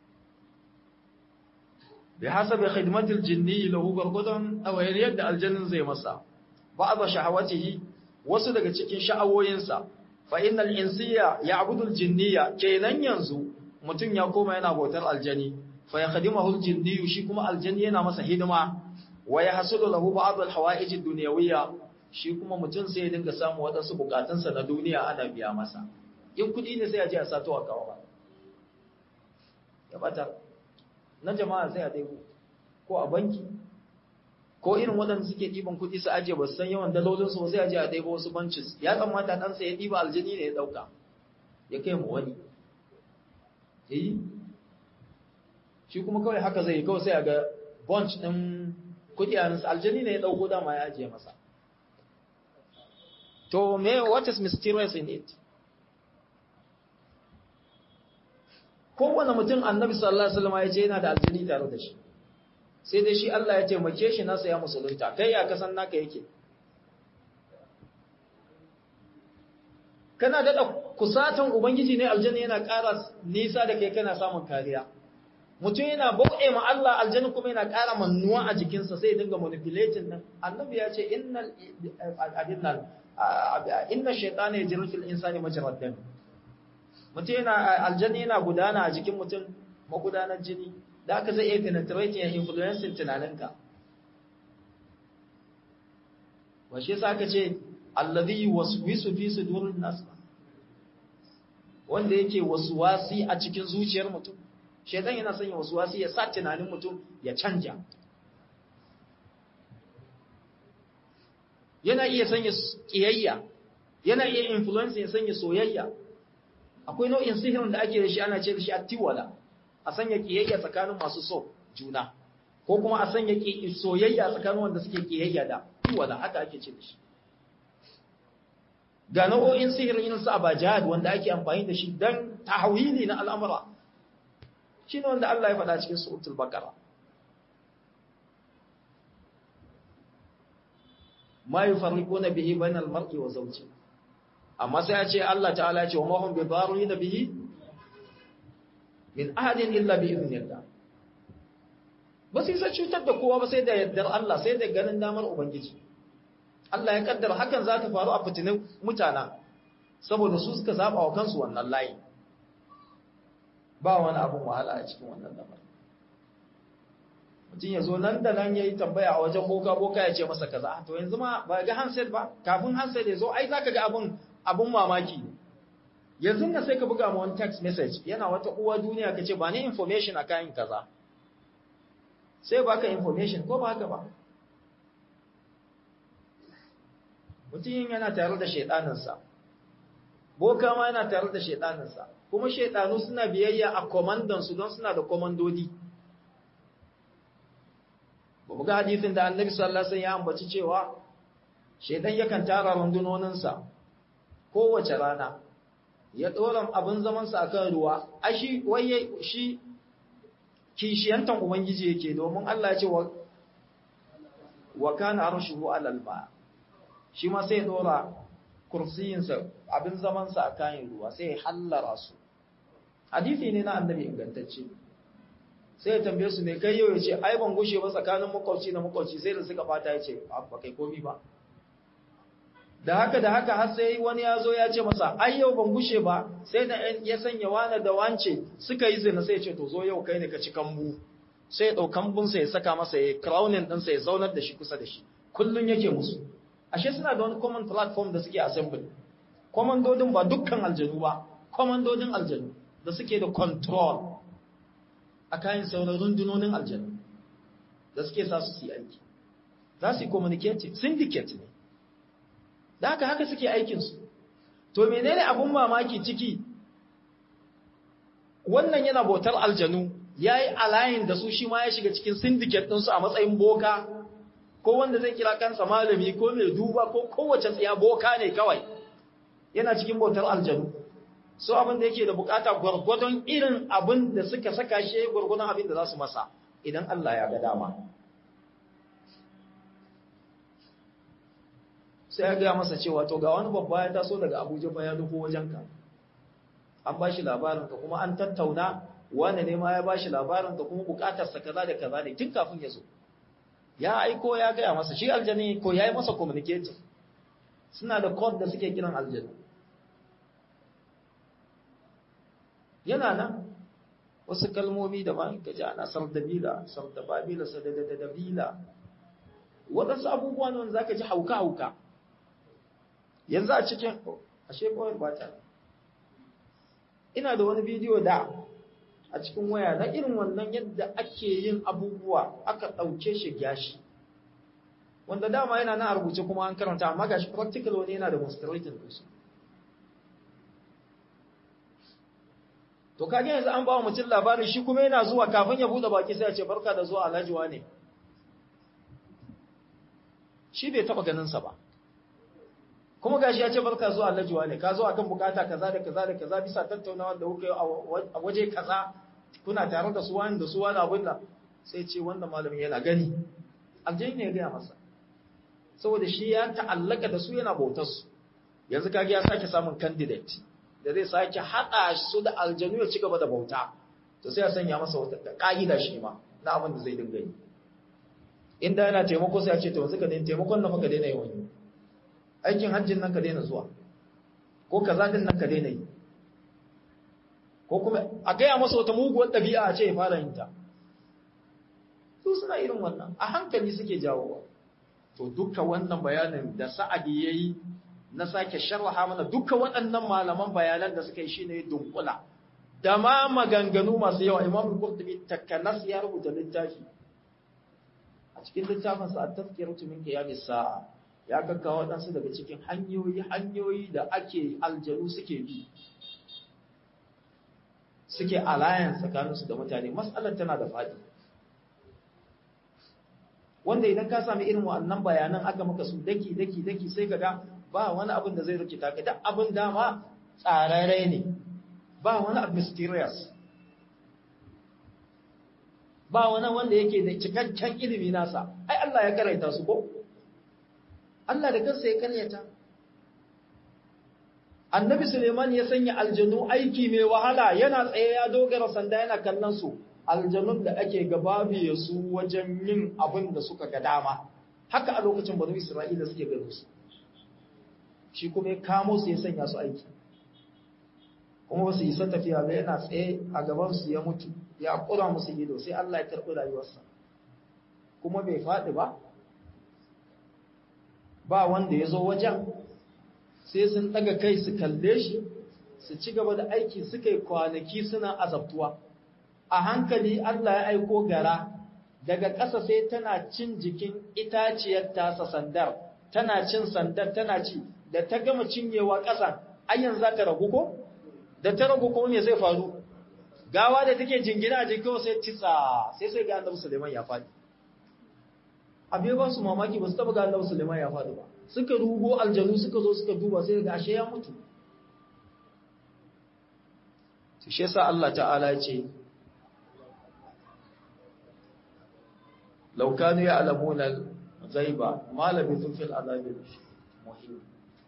bi hasabi khidmatil jinni lahu gurgudan awayar yadda aljannin zai masa ba'd shahawatihi wasu daga cikin sha'awoyinsa fa innal insiya ya'budu aljinniya kenan yanzu mutun ya koma yana bautar aljani fa yakhdimuhu aljinni shi kuma aljanni yana masa hidima wa yahsulu lahu ba'd alhawaij ad-dunyawiyya shi kuma mutum sai ya dinga samu waɗansu bukatunsa na duniya ana biya masa in kuɗi ne sai a je a sato a kawo ba ya bata na jama'a sai a ɗaiko ko a banki ko irin waɗanda suke ɗiban kuɗi su ajiye ba su san yawan dalolinsu ba sai a je a ɗaiko wasu bancis ya tsammata ɗansa ya ɗiba aljini ne ya ɗauka ya kai mu wani yi shi kuma kawai haka zai yi kawai sai a ga bunch ɗin kuɗi a nasa aljini ne ya ɗauko dama ya ajiye masa to me what is mysterious in it kowane mutum annabi sallallahu alaihi wasallam ya ce yana da aljini tare da shi sai dai shi Allah ya taimake shi nasa ya musulunta kai ya kasan naka yake kana daɗa kusatan ubangiji ne aljanna yana ƙara nisa da kai kana samun kariya mutum yana bauɗe ma Allah aljanna kuma yana ƙara mannuwa a jikinsa sai dinga manipulating nan annabi ya ce innal adinnan inna shaytana yajri fil insani majrad dam mutum yana aljanna yana gudana a jikin mutum magudanar jini da aka zai iya penetrating and influencing tunaninka wa shi yasa aka ce alladhi yuwaswisu fi sudurin nas wanda yake waswasi a cikin zuciyar mutum shaytan yana sanya waswasi ya sa tunanin mutum ya canja yana iya sanya kiyayya yana iya influence ya sanya soyayya akwai nau'in sihirin da ake da shi ana ce da shi attiwala a sanya kiyayya tsakanin masu so juna ko kuma a sanya soyayya tsakanin wanda suke kiyayya da tiwala haka ake ce da shi ga nau'o'in sihirin irin su abajad wanda ake amfani da shi dan tahwili na al'amura shine wanda Allah ya faɗa cikin suratul baqara ma yufarriquna bihi bainal mar'i wa zawji amma sai ya ce Allah ta'ala ce wa ma hum bidarrina bihi min ahadin illa bi idnillah ba su isa cutar da kowa ba sai da yardar Allah sai da ganin damar ubangiji Allah ya kaddara hakan za ta faru a fitinin mutana saboda su suka zaba wa kansu wannan layi ba wani abun wahala a cikin wannan lamarin mutum ya zo nan da nan ya yi tambaya a wajen boka boka ya ce masa kaza to yanzu ma ba ga handset ba kafin handset ya zo ai za ka ga abin abin mamaki yanzu na sai ka buga ma wani text message yana wata uwa duniya ka ce ba ni information a kayan kaza sai baka information ko ba haka ba mutum yana tare da shaidaninsa boka ma yana tare da shaidaninsa kuma shaidanu suna biyayya a komandansu don suna da komandodi ba mu ga hadisin da annabi sallallahu alaihi wasallam ya ambaci cewa shaidan yakan tara rundunoninsa kowace rana ya dora abin zamansa akan ruwa a shi waye shi kishiyantan ubangiji yake domin Allah ya ce wa wa kana arshuhu alal ma shi ma sai ya dora kursiyinsa abin zamansa a kayan ruwa sai ya hallara su hadisi ne na annabi ingantacce sai ya tambaye su me kai yau ya ce ai ban gushe ba tsakanin makwabci da makwabci sai da suka fata ya ce ba kai komi ba da haka da haka har sai wani ya zo ya ce masa ai yau ban gushe ba sai da ya sanya wani da wance suka yi zina sai ya ce to zo yau kai ne ka ci kambu sai ya ɗau kambunsa ya saka masa ya crowning ɗinsa ya zaunar da shi kusa da shi kullum yake musu ashe suna da wani common platform da suke assembly komandodin ba dukkan aljanu ba komandodin aljanu da suke da control a kayan sauran rundunonin aljanu da suke sa su yi aiki za su yi communicating syndicate ne da haka haka suke aikinsu to menene abun mamaki ciki wannan yana bautar aljanu ya yi alayin da su shi ma ya shiga cikin syndicate ɗinsu a matsayin boka ko wanda zai kira kansa malami ko mai duba ko kowace tsaya boka ne kawai yana cikin bautar aljanu so abin da yake da bukata gwargwadon irin abin da suka saka shi gwargwadon abin da za su masa idan Allah ya ga dama sai ya gaya masa cewa to ga wani babba ya taso daga abuja fa ya nufo wajenka an ba shi labarinka kuma an tattauna wani ne ma ya ba shi labarinka kuma bukatarsa kaza da kaza ne tun kafin ya zo ya aiko ya gaya masa shi aljani ko ya yi masa communicating suna da code da suke kiran aljani yana nan wasu kalmomi da ba ka ji ana sardabila sardababila sadadadabila waɗansu abubuwa ne wanda za ka ji hauka-hauka yanzu a cikin ashe kawai ba ta ina da wani bidiyo da a cikin waya na irin wannan yadda ake yin abubuwa aka ɗauke shi gashi wanda dama yana na rubuce kuma an karanta amma gashi practical wani yana demonstrating ɗinsu to kage yanzu an ba wa mutum labarin shi kuma yana zuwa kafin ya buɗe baki sai ya ce barka da zuwa alhaji ne shi bai taɓa ganinsa ba kuma gashi ya ce barka zuwa alhaji ne ka zo akan bukata kaza da kaza da kaza bisa tattaunawa da kuka yi a waje kaza kuna tare da su wani da su wani abin da sai ce wannan malamin yana gani aljani ne ya gaya masa saboda shi ya ta'allaka da su yana bautar su yanzu kage ya sake samun candidate da zai sake haɗa su da aljanu ya ci gaba da bauta to sai ya sanya masa wata ka'ida shi ma na abin da zai dinga yi inda yana taimako sai ya ce to yanzu ka daina taimakon nan fa ka daina yi wani aikin hajjin nan ka daina zuwa ko kaza din nan ka daina yi ko kuma a gaya masa wata muguwar ɗabi'a a ce ya fara yin ta su suna irin wannan a hankali suke jawowa to duka wannan bayanin da sa'adi ya yi na sake sharha mana duka waɗannan malaman bayanan da suka yi shine dunkula da ma maganganu masu yawa imam al-qurtubi takanas ya rubuta littafi a cikin littafinsa at-tazkiratu min qiyamis sa'a ya kakkawa waɗansu daga cikin hanyoyi hanyoyi da ake aljanu suke bi suke alayan tsakaninsu da mutane matsalar tana da faɗi wanda idan ka sami irin wa'annan bayanan aka maka su daki daki daki sai ka ga ba wani abin da zai rikita ka da abin dama tsararre ne ba wani abu mysterious ba wani wanda yake da cikakken ilimi nasa ai Allah ya karaita su ko Allah da kansa ya karyata annabi Suleiman ya sanya aljanu aiki mai wahala yana tsaye ya dogara sanda yana kallon su aljanun da ake gababiye su wajen yin abin da suka ga dama haka a lokacin banu Isra'ila suke gano su shi kuma ya kamo su ya sanya su aiki kuma ba su isa tafiya ba yana tsaye a gaban su ya mutu ya kura musu ido sai Allah ya karɓi rayuwarsa kuma bai faɗi ba ba wanda ya zo wajen sai sun daga kai su kalle shi su ci gaba da aiki suka yi kwanaki suna azabtuwa a hankali Allah ya aiko gara daga ƙasa sai tana cin jikin itaciyar tasa sandar tana cin sandar tana ci da ta gama cinyewa ƙasa ayyan za ta ragu ko da ta ragu ko me zai faru gawa da take jingina a jikin sai titsa sai sai ga annabi Suleiman ya faɗi abe ba su mamaki ba su taba ga annabi Suleiman ya faɗi ba suka rugo aljanu suka zo suka duba sai ga ashe ya mutu to shi yasa Allah ta'ala ya ce law kanu ya'lamuna al-ghaiba ma labithu fil azabil muhim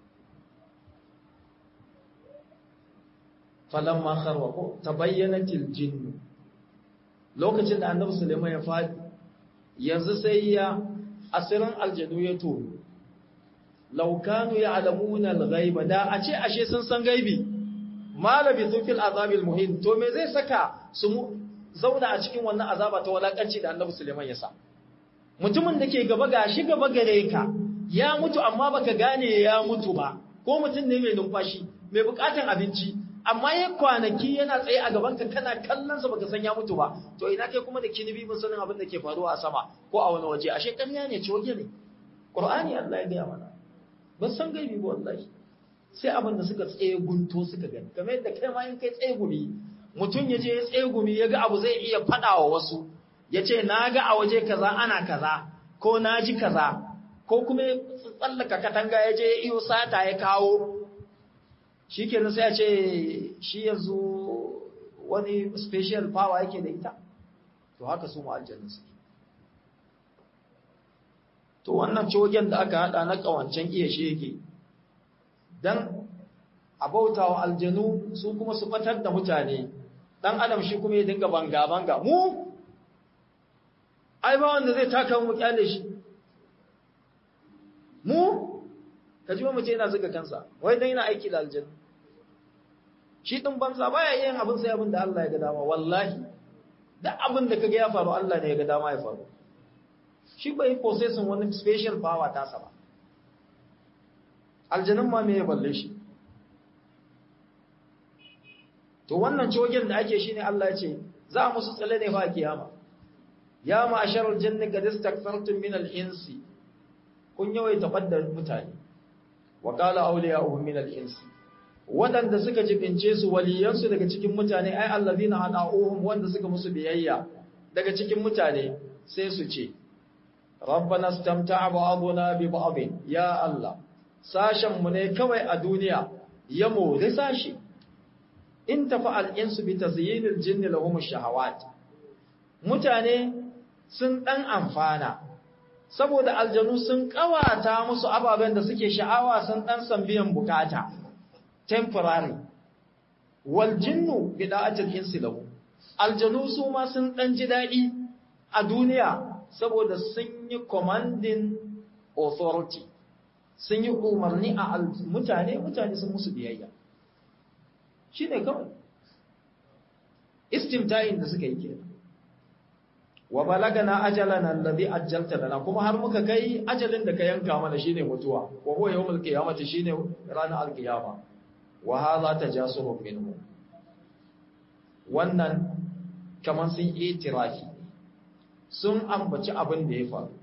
falamma kharwaqu tabayyanatil jinn lokacin da annabi Sulaiman ya fadi yanzu sai ya asirin aljanu ya tono law kanu ya'lamuna al-ghaiba da a ce ashe sun san gaibi ma labithu fil azabil muhim to me zai saka su zauna a cikin wannan azaba ta walakanci da annabi Sulaiman ya sa mutumin da ke gaba gashi gaba gare ka ya mutu amma baka gane ya mutu ba ko mutum ne mai numfashi mai bukatan abinci amma ya kwanaki yana tsaye a gaban ka kana kallon sa baka san ya mutu ba to ina kai kuma da kinibi mun sanin abin da ke faruwa a sama ko a wani waje ashe ƙarya ne coge ne qur'ani Allah ya gaya mana ban san gaibi ba wallahi sai abin da suka tsaye gunto suka gani kamar yadda kai ma in kai tsaye gumi mutum ya je ya tsaye gumi ya ga abu zai iya faɗa wa wasu ya ce na ga a waje kaza ana kaza ko na ji kaza ko kuma ya tsallaka katanga ya je iyo sata ya kawo shi ke sai ya ce shi yanzu wani special power yake da ita to haka su ma'aljannin su to wannan cogen da aka hada na kawancen iya shege don abautawa aljanu su kuma su fatar da mutane dan adam shi kuma ya dinga banga-banga mu ai ba wanda zai taka mu kyale shi mu ka ji mace yana zuga kansa wai dan yana aiki da aljanna shi din banza baya yin abin sai abin da Allah ya ga dama wallahi duk abin da kaga ya faru Allah ne ya ga dama ya faru shi bai possessing wani special power ta sa ba aljannan ma me ya balle shi to wannan cogen da ake shine Allah ya ce za musu tsale ne fa kiyama ya ma'asharal janni qad istakfartum min al-insi kun yawaita fadda mutane wa qala awliya'uhum min al-insi wadanda suka jibince su waliyansu daga cikin mutane ai allazina ana'uhum wanda suka musu biyayya daga cikin mutane sai su ce rabbana istamta'a ba'duna bi ba'din ya allah sashen mu ne kawai a duniya ya more sashi in tafa'al insu bi tazyinil jinni lahum ash-shahawat mutane sun dan amfana saboda aljanu sun kawata musu ababen da suke sha'awa sun dan san biyan bukata temporary wal jinnu bida'atil insi lahu aljanu su ma sun dan ji dadi a duniya saboda sun yi commanding authority sun yi umarni a mutane mutane sun musu biyayya shine kawai istimta'in da suka yi kenan wa balagana ajalana alladhi ajjalta lana kuma har muka kai ajalin da ka yanka mana shine mutuwa wa huwa yawmul qiyamati shine ranar alqiyama wa hadha tajasubun minhu wannan kaman sun itirafi sun ambaci abin da ya faru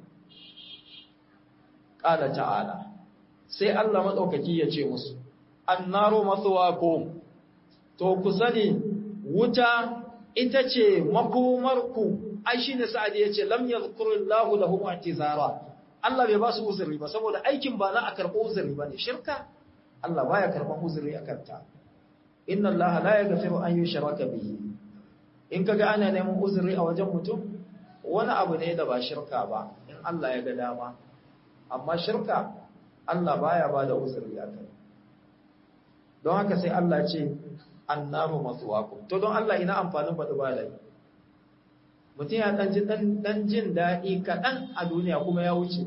qala ta'ala sai Allah madaukaki ya ce musu annaru mathwaakum to ku sani wuta ita ce makomarku ai shine sa'ad ya ce lam yadhkurullahu lahum i'tizara Allah bai ba su uzuri ba saboda aikin ba na a karɓo uzuri bane shirka Allah baya karɓan uzuri akan ta inna Allah la yaghfiru an yushraka bihi in kaga ana neman uzuri a wajen mutum wani abu ne da ba shirka ba in Allah ya ga dama amma shirka Allah baya ba da uzuri akan don haka sai Allah ce annaru maswaqum to don Allah ina amfanin faɗi ba lai mutum ya ɗan ji ɗan jin daɗi kaɗan a duniya kuma ya wuce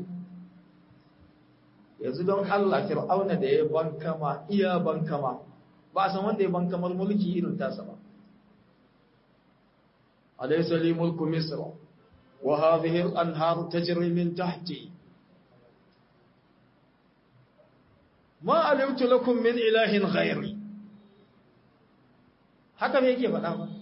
yanzu don Allah fir'auna da ya bankama iya bankama ba a san wanda ya bankamar mulki irin tasa ba alaysa li mulku misr wa hadhihi al-anhar tajri min tahti ma alimtu lakum min ilahin ghairi haka ne yake faɗa ba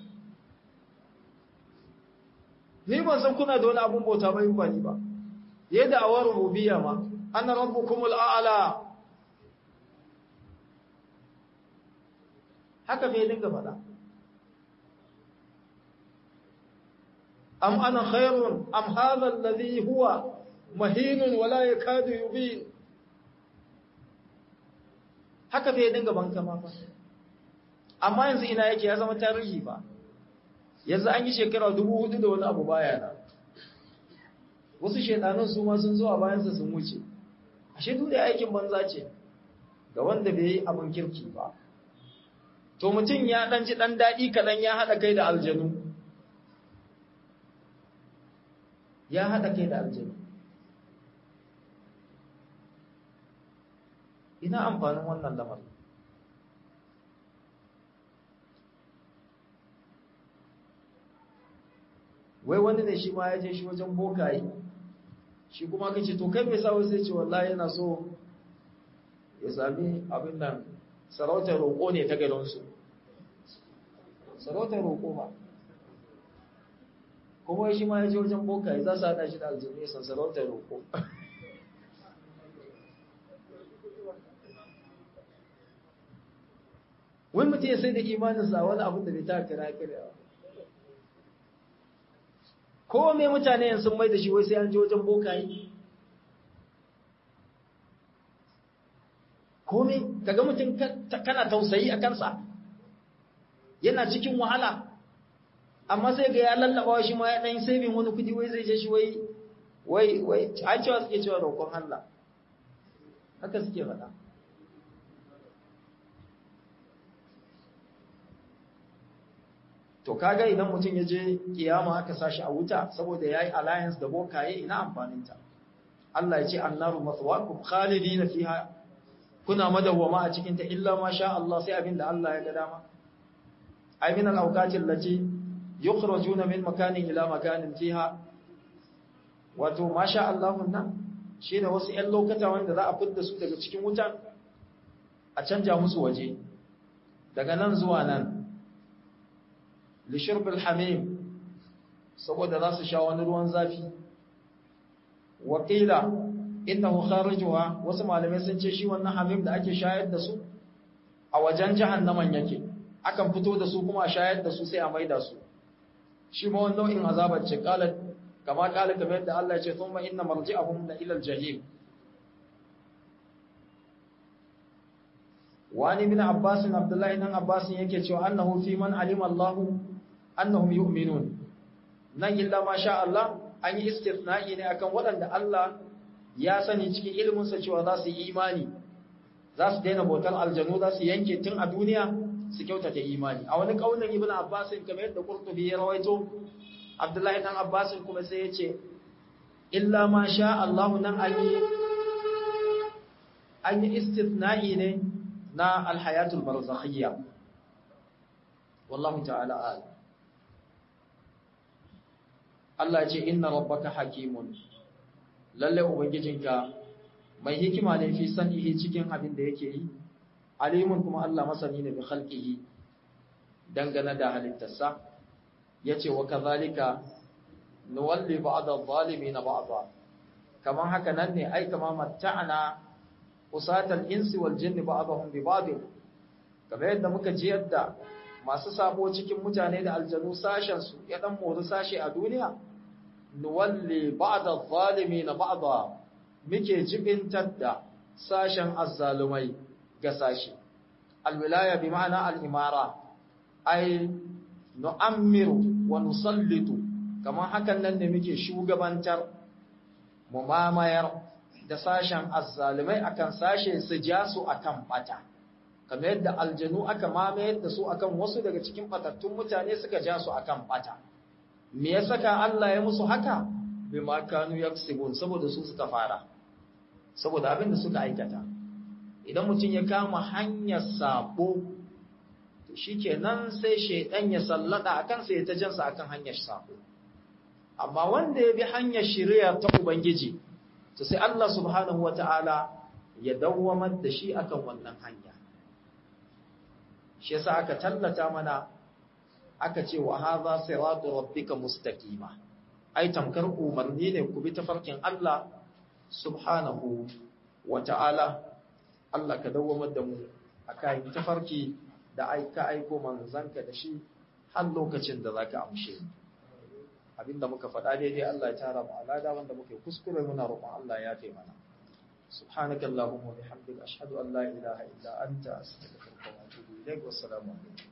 ni ban san kuna da wani abun bauta ba in ba ni ba yadda awar rububiyya ma ana rabbukumul a'la haka bai dinga faɗa am ana khairun am hadha alladhi huwa mahinun wala yakadu yubin haka bai dinga banka ma amma yanzu ina yake ya zama tarihi ba yanzu an yi shekara dubu hudu da wani abu baya na wasu shedanun su ma sun zo a bayansa sun wuce ashe duk da aikin banza ce ga wanda bai yi abin kirki ba to mutum ya dan ji dan dadi kadan ya hada kai da aljanu ya hada kai da aljanu ina amfanin wannan lamarin wai wani ne shi ma ya je shi wajen bokaye shi kuma ka ce to kai mai sawo sai ce wallahi yana so ya sami abin nan sarautar roƙo ne ta garinsu sarautar roƙo ba kuma shi ma ya je wajen bokaye za su haɗa shi da aljini san sarautar roƙo wani mutum ya sai da imaninsa wani abin da bai ta kira kira ko me mutane yanzu sun mai da shi wai sai an je wajen bokaye ko me kaga mutum kana tausayi a kansa yana cikin wahala amma sai ga ya lallaba shi ma ya dan saving wani kudi wai zai je shi wai wai wai an cewa suke cewa roƙon Allah haka suke faɗa to kaga idan mutum ya je kiyama aka sashi a wuta saboda yayi alliance da bokaye ina amfanin ta Allah ya ce annaru maswaakum khalidina fiha kuna madawwama a cikin ta illa ma sha Allah sai abinda Allah ya ga dama ay min al-awqati allati yukhrajuna min makanin ila makanin fiha wato ma sha Allah nan shine wasu ƴan lokata wanda za a fidda su daga cikin wutan a canja musu waje daga nan zuwa nan lishirbil hamim saboda za su sha wani ruwan zafi waƙila innahu kharijuha wasu malamai sun ce shi wannan hamim da ake shayar da su a wajen jahannaman yake akan fito da su kuma a shayar da su sai a maida su shi ma wannan nau'in azabar ce kala kama kala kamar yadda Allah ya ce thumma inna marji'ahum la ila al-jahim wani bin Abbas Abdullahi dan Abbas yake cewa annahu fi man alima Allah annahum yu'minun nan illa ma sha Allah an yi istithna'i ne akan waɗanda Allah ya sani cikin ilimin sa cewa za su yi imani za su daina bautar aljanu za su yanke tun a duniya su kyautata imani a wani kaulin Ibn Abbas kamar yadda Qurtubi ya rawaito Abdullahi dan Abbas kuma sai ya ce illa ma sha Allah nan an yi an yi istithna'i ne na alhayatul barzakhiyya wallahu ta'ala a'lam Allah ce inna rabbaka hakimun lalle ubangijinka mai hikima ne fi sanihi cikin abin da yake yi alimun kuma Allah masani ne bi khalqihi dangane da halittarsa yace wa kadhalika nuwalli ba'd adh-dhalimin ba'dha kaman haka nan ne ai kama matta'ana usatal insi wal jinni ba'dahum bi ba'd kamar yadda muka ji yadda masu sabo cikin mutane da aljanu sashen su ya dan mori sashe a duniya nuwalli ba'da adh-dhalimin ba'dha muke jibintar da sashen azzalumai ga sashi alwilaya bi ma'ana al-imara ay nu'ammiru wa nusallitu kamar hakan nan ne muke shugabantar mu mamayar da sashen azzalumai akan sashe su ja su akan bata kamar yadda aljanu aka mamayar da su akan wasu daga cikin batattun mutane suka ja su akan bata me ya saka Allah ya musu haka bima kanu yaksibun saboda su suka fara saboda abin da suka aikata idan mutum ya kama hanyar sabo to shikenan sai shaidan ya sallada akan sai ya ta jansa akan hanyar sabo amma wanda ya bi hanyar shari'a ta ubangiji to sai Allah subhanahu wataala ya dawwamar da shi akan wannan hanya shi yasa aka tallata mana aka ce wa hadha siratu rabbika mustaqima ai tamkar umarni ne ku bi tafarkin Allah subhanahu wataala Allah ka dawwamar da mu akan tafarki da aika aiko manzanka da shi har lokacin da zaka amshe mu abinda muka faɗa daidai Allah ya tara mu alada wanda muke kuskure muna roƙon Allah ya taimaka mana subhanakallahumma wa bihamdika ashhadu an la ilaha illa anta astaghfiruka wa atubu ilaik wassalamu alaikum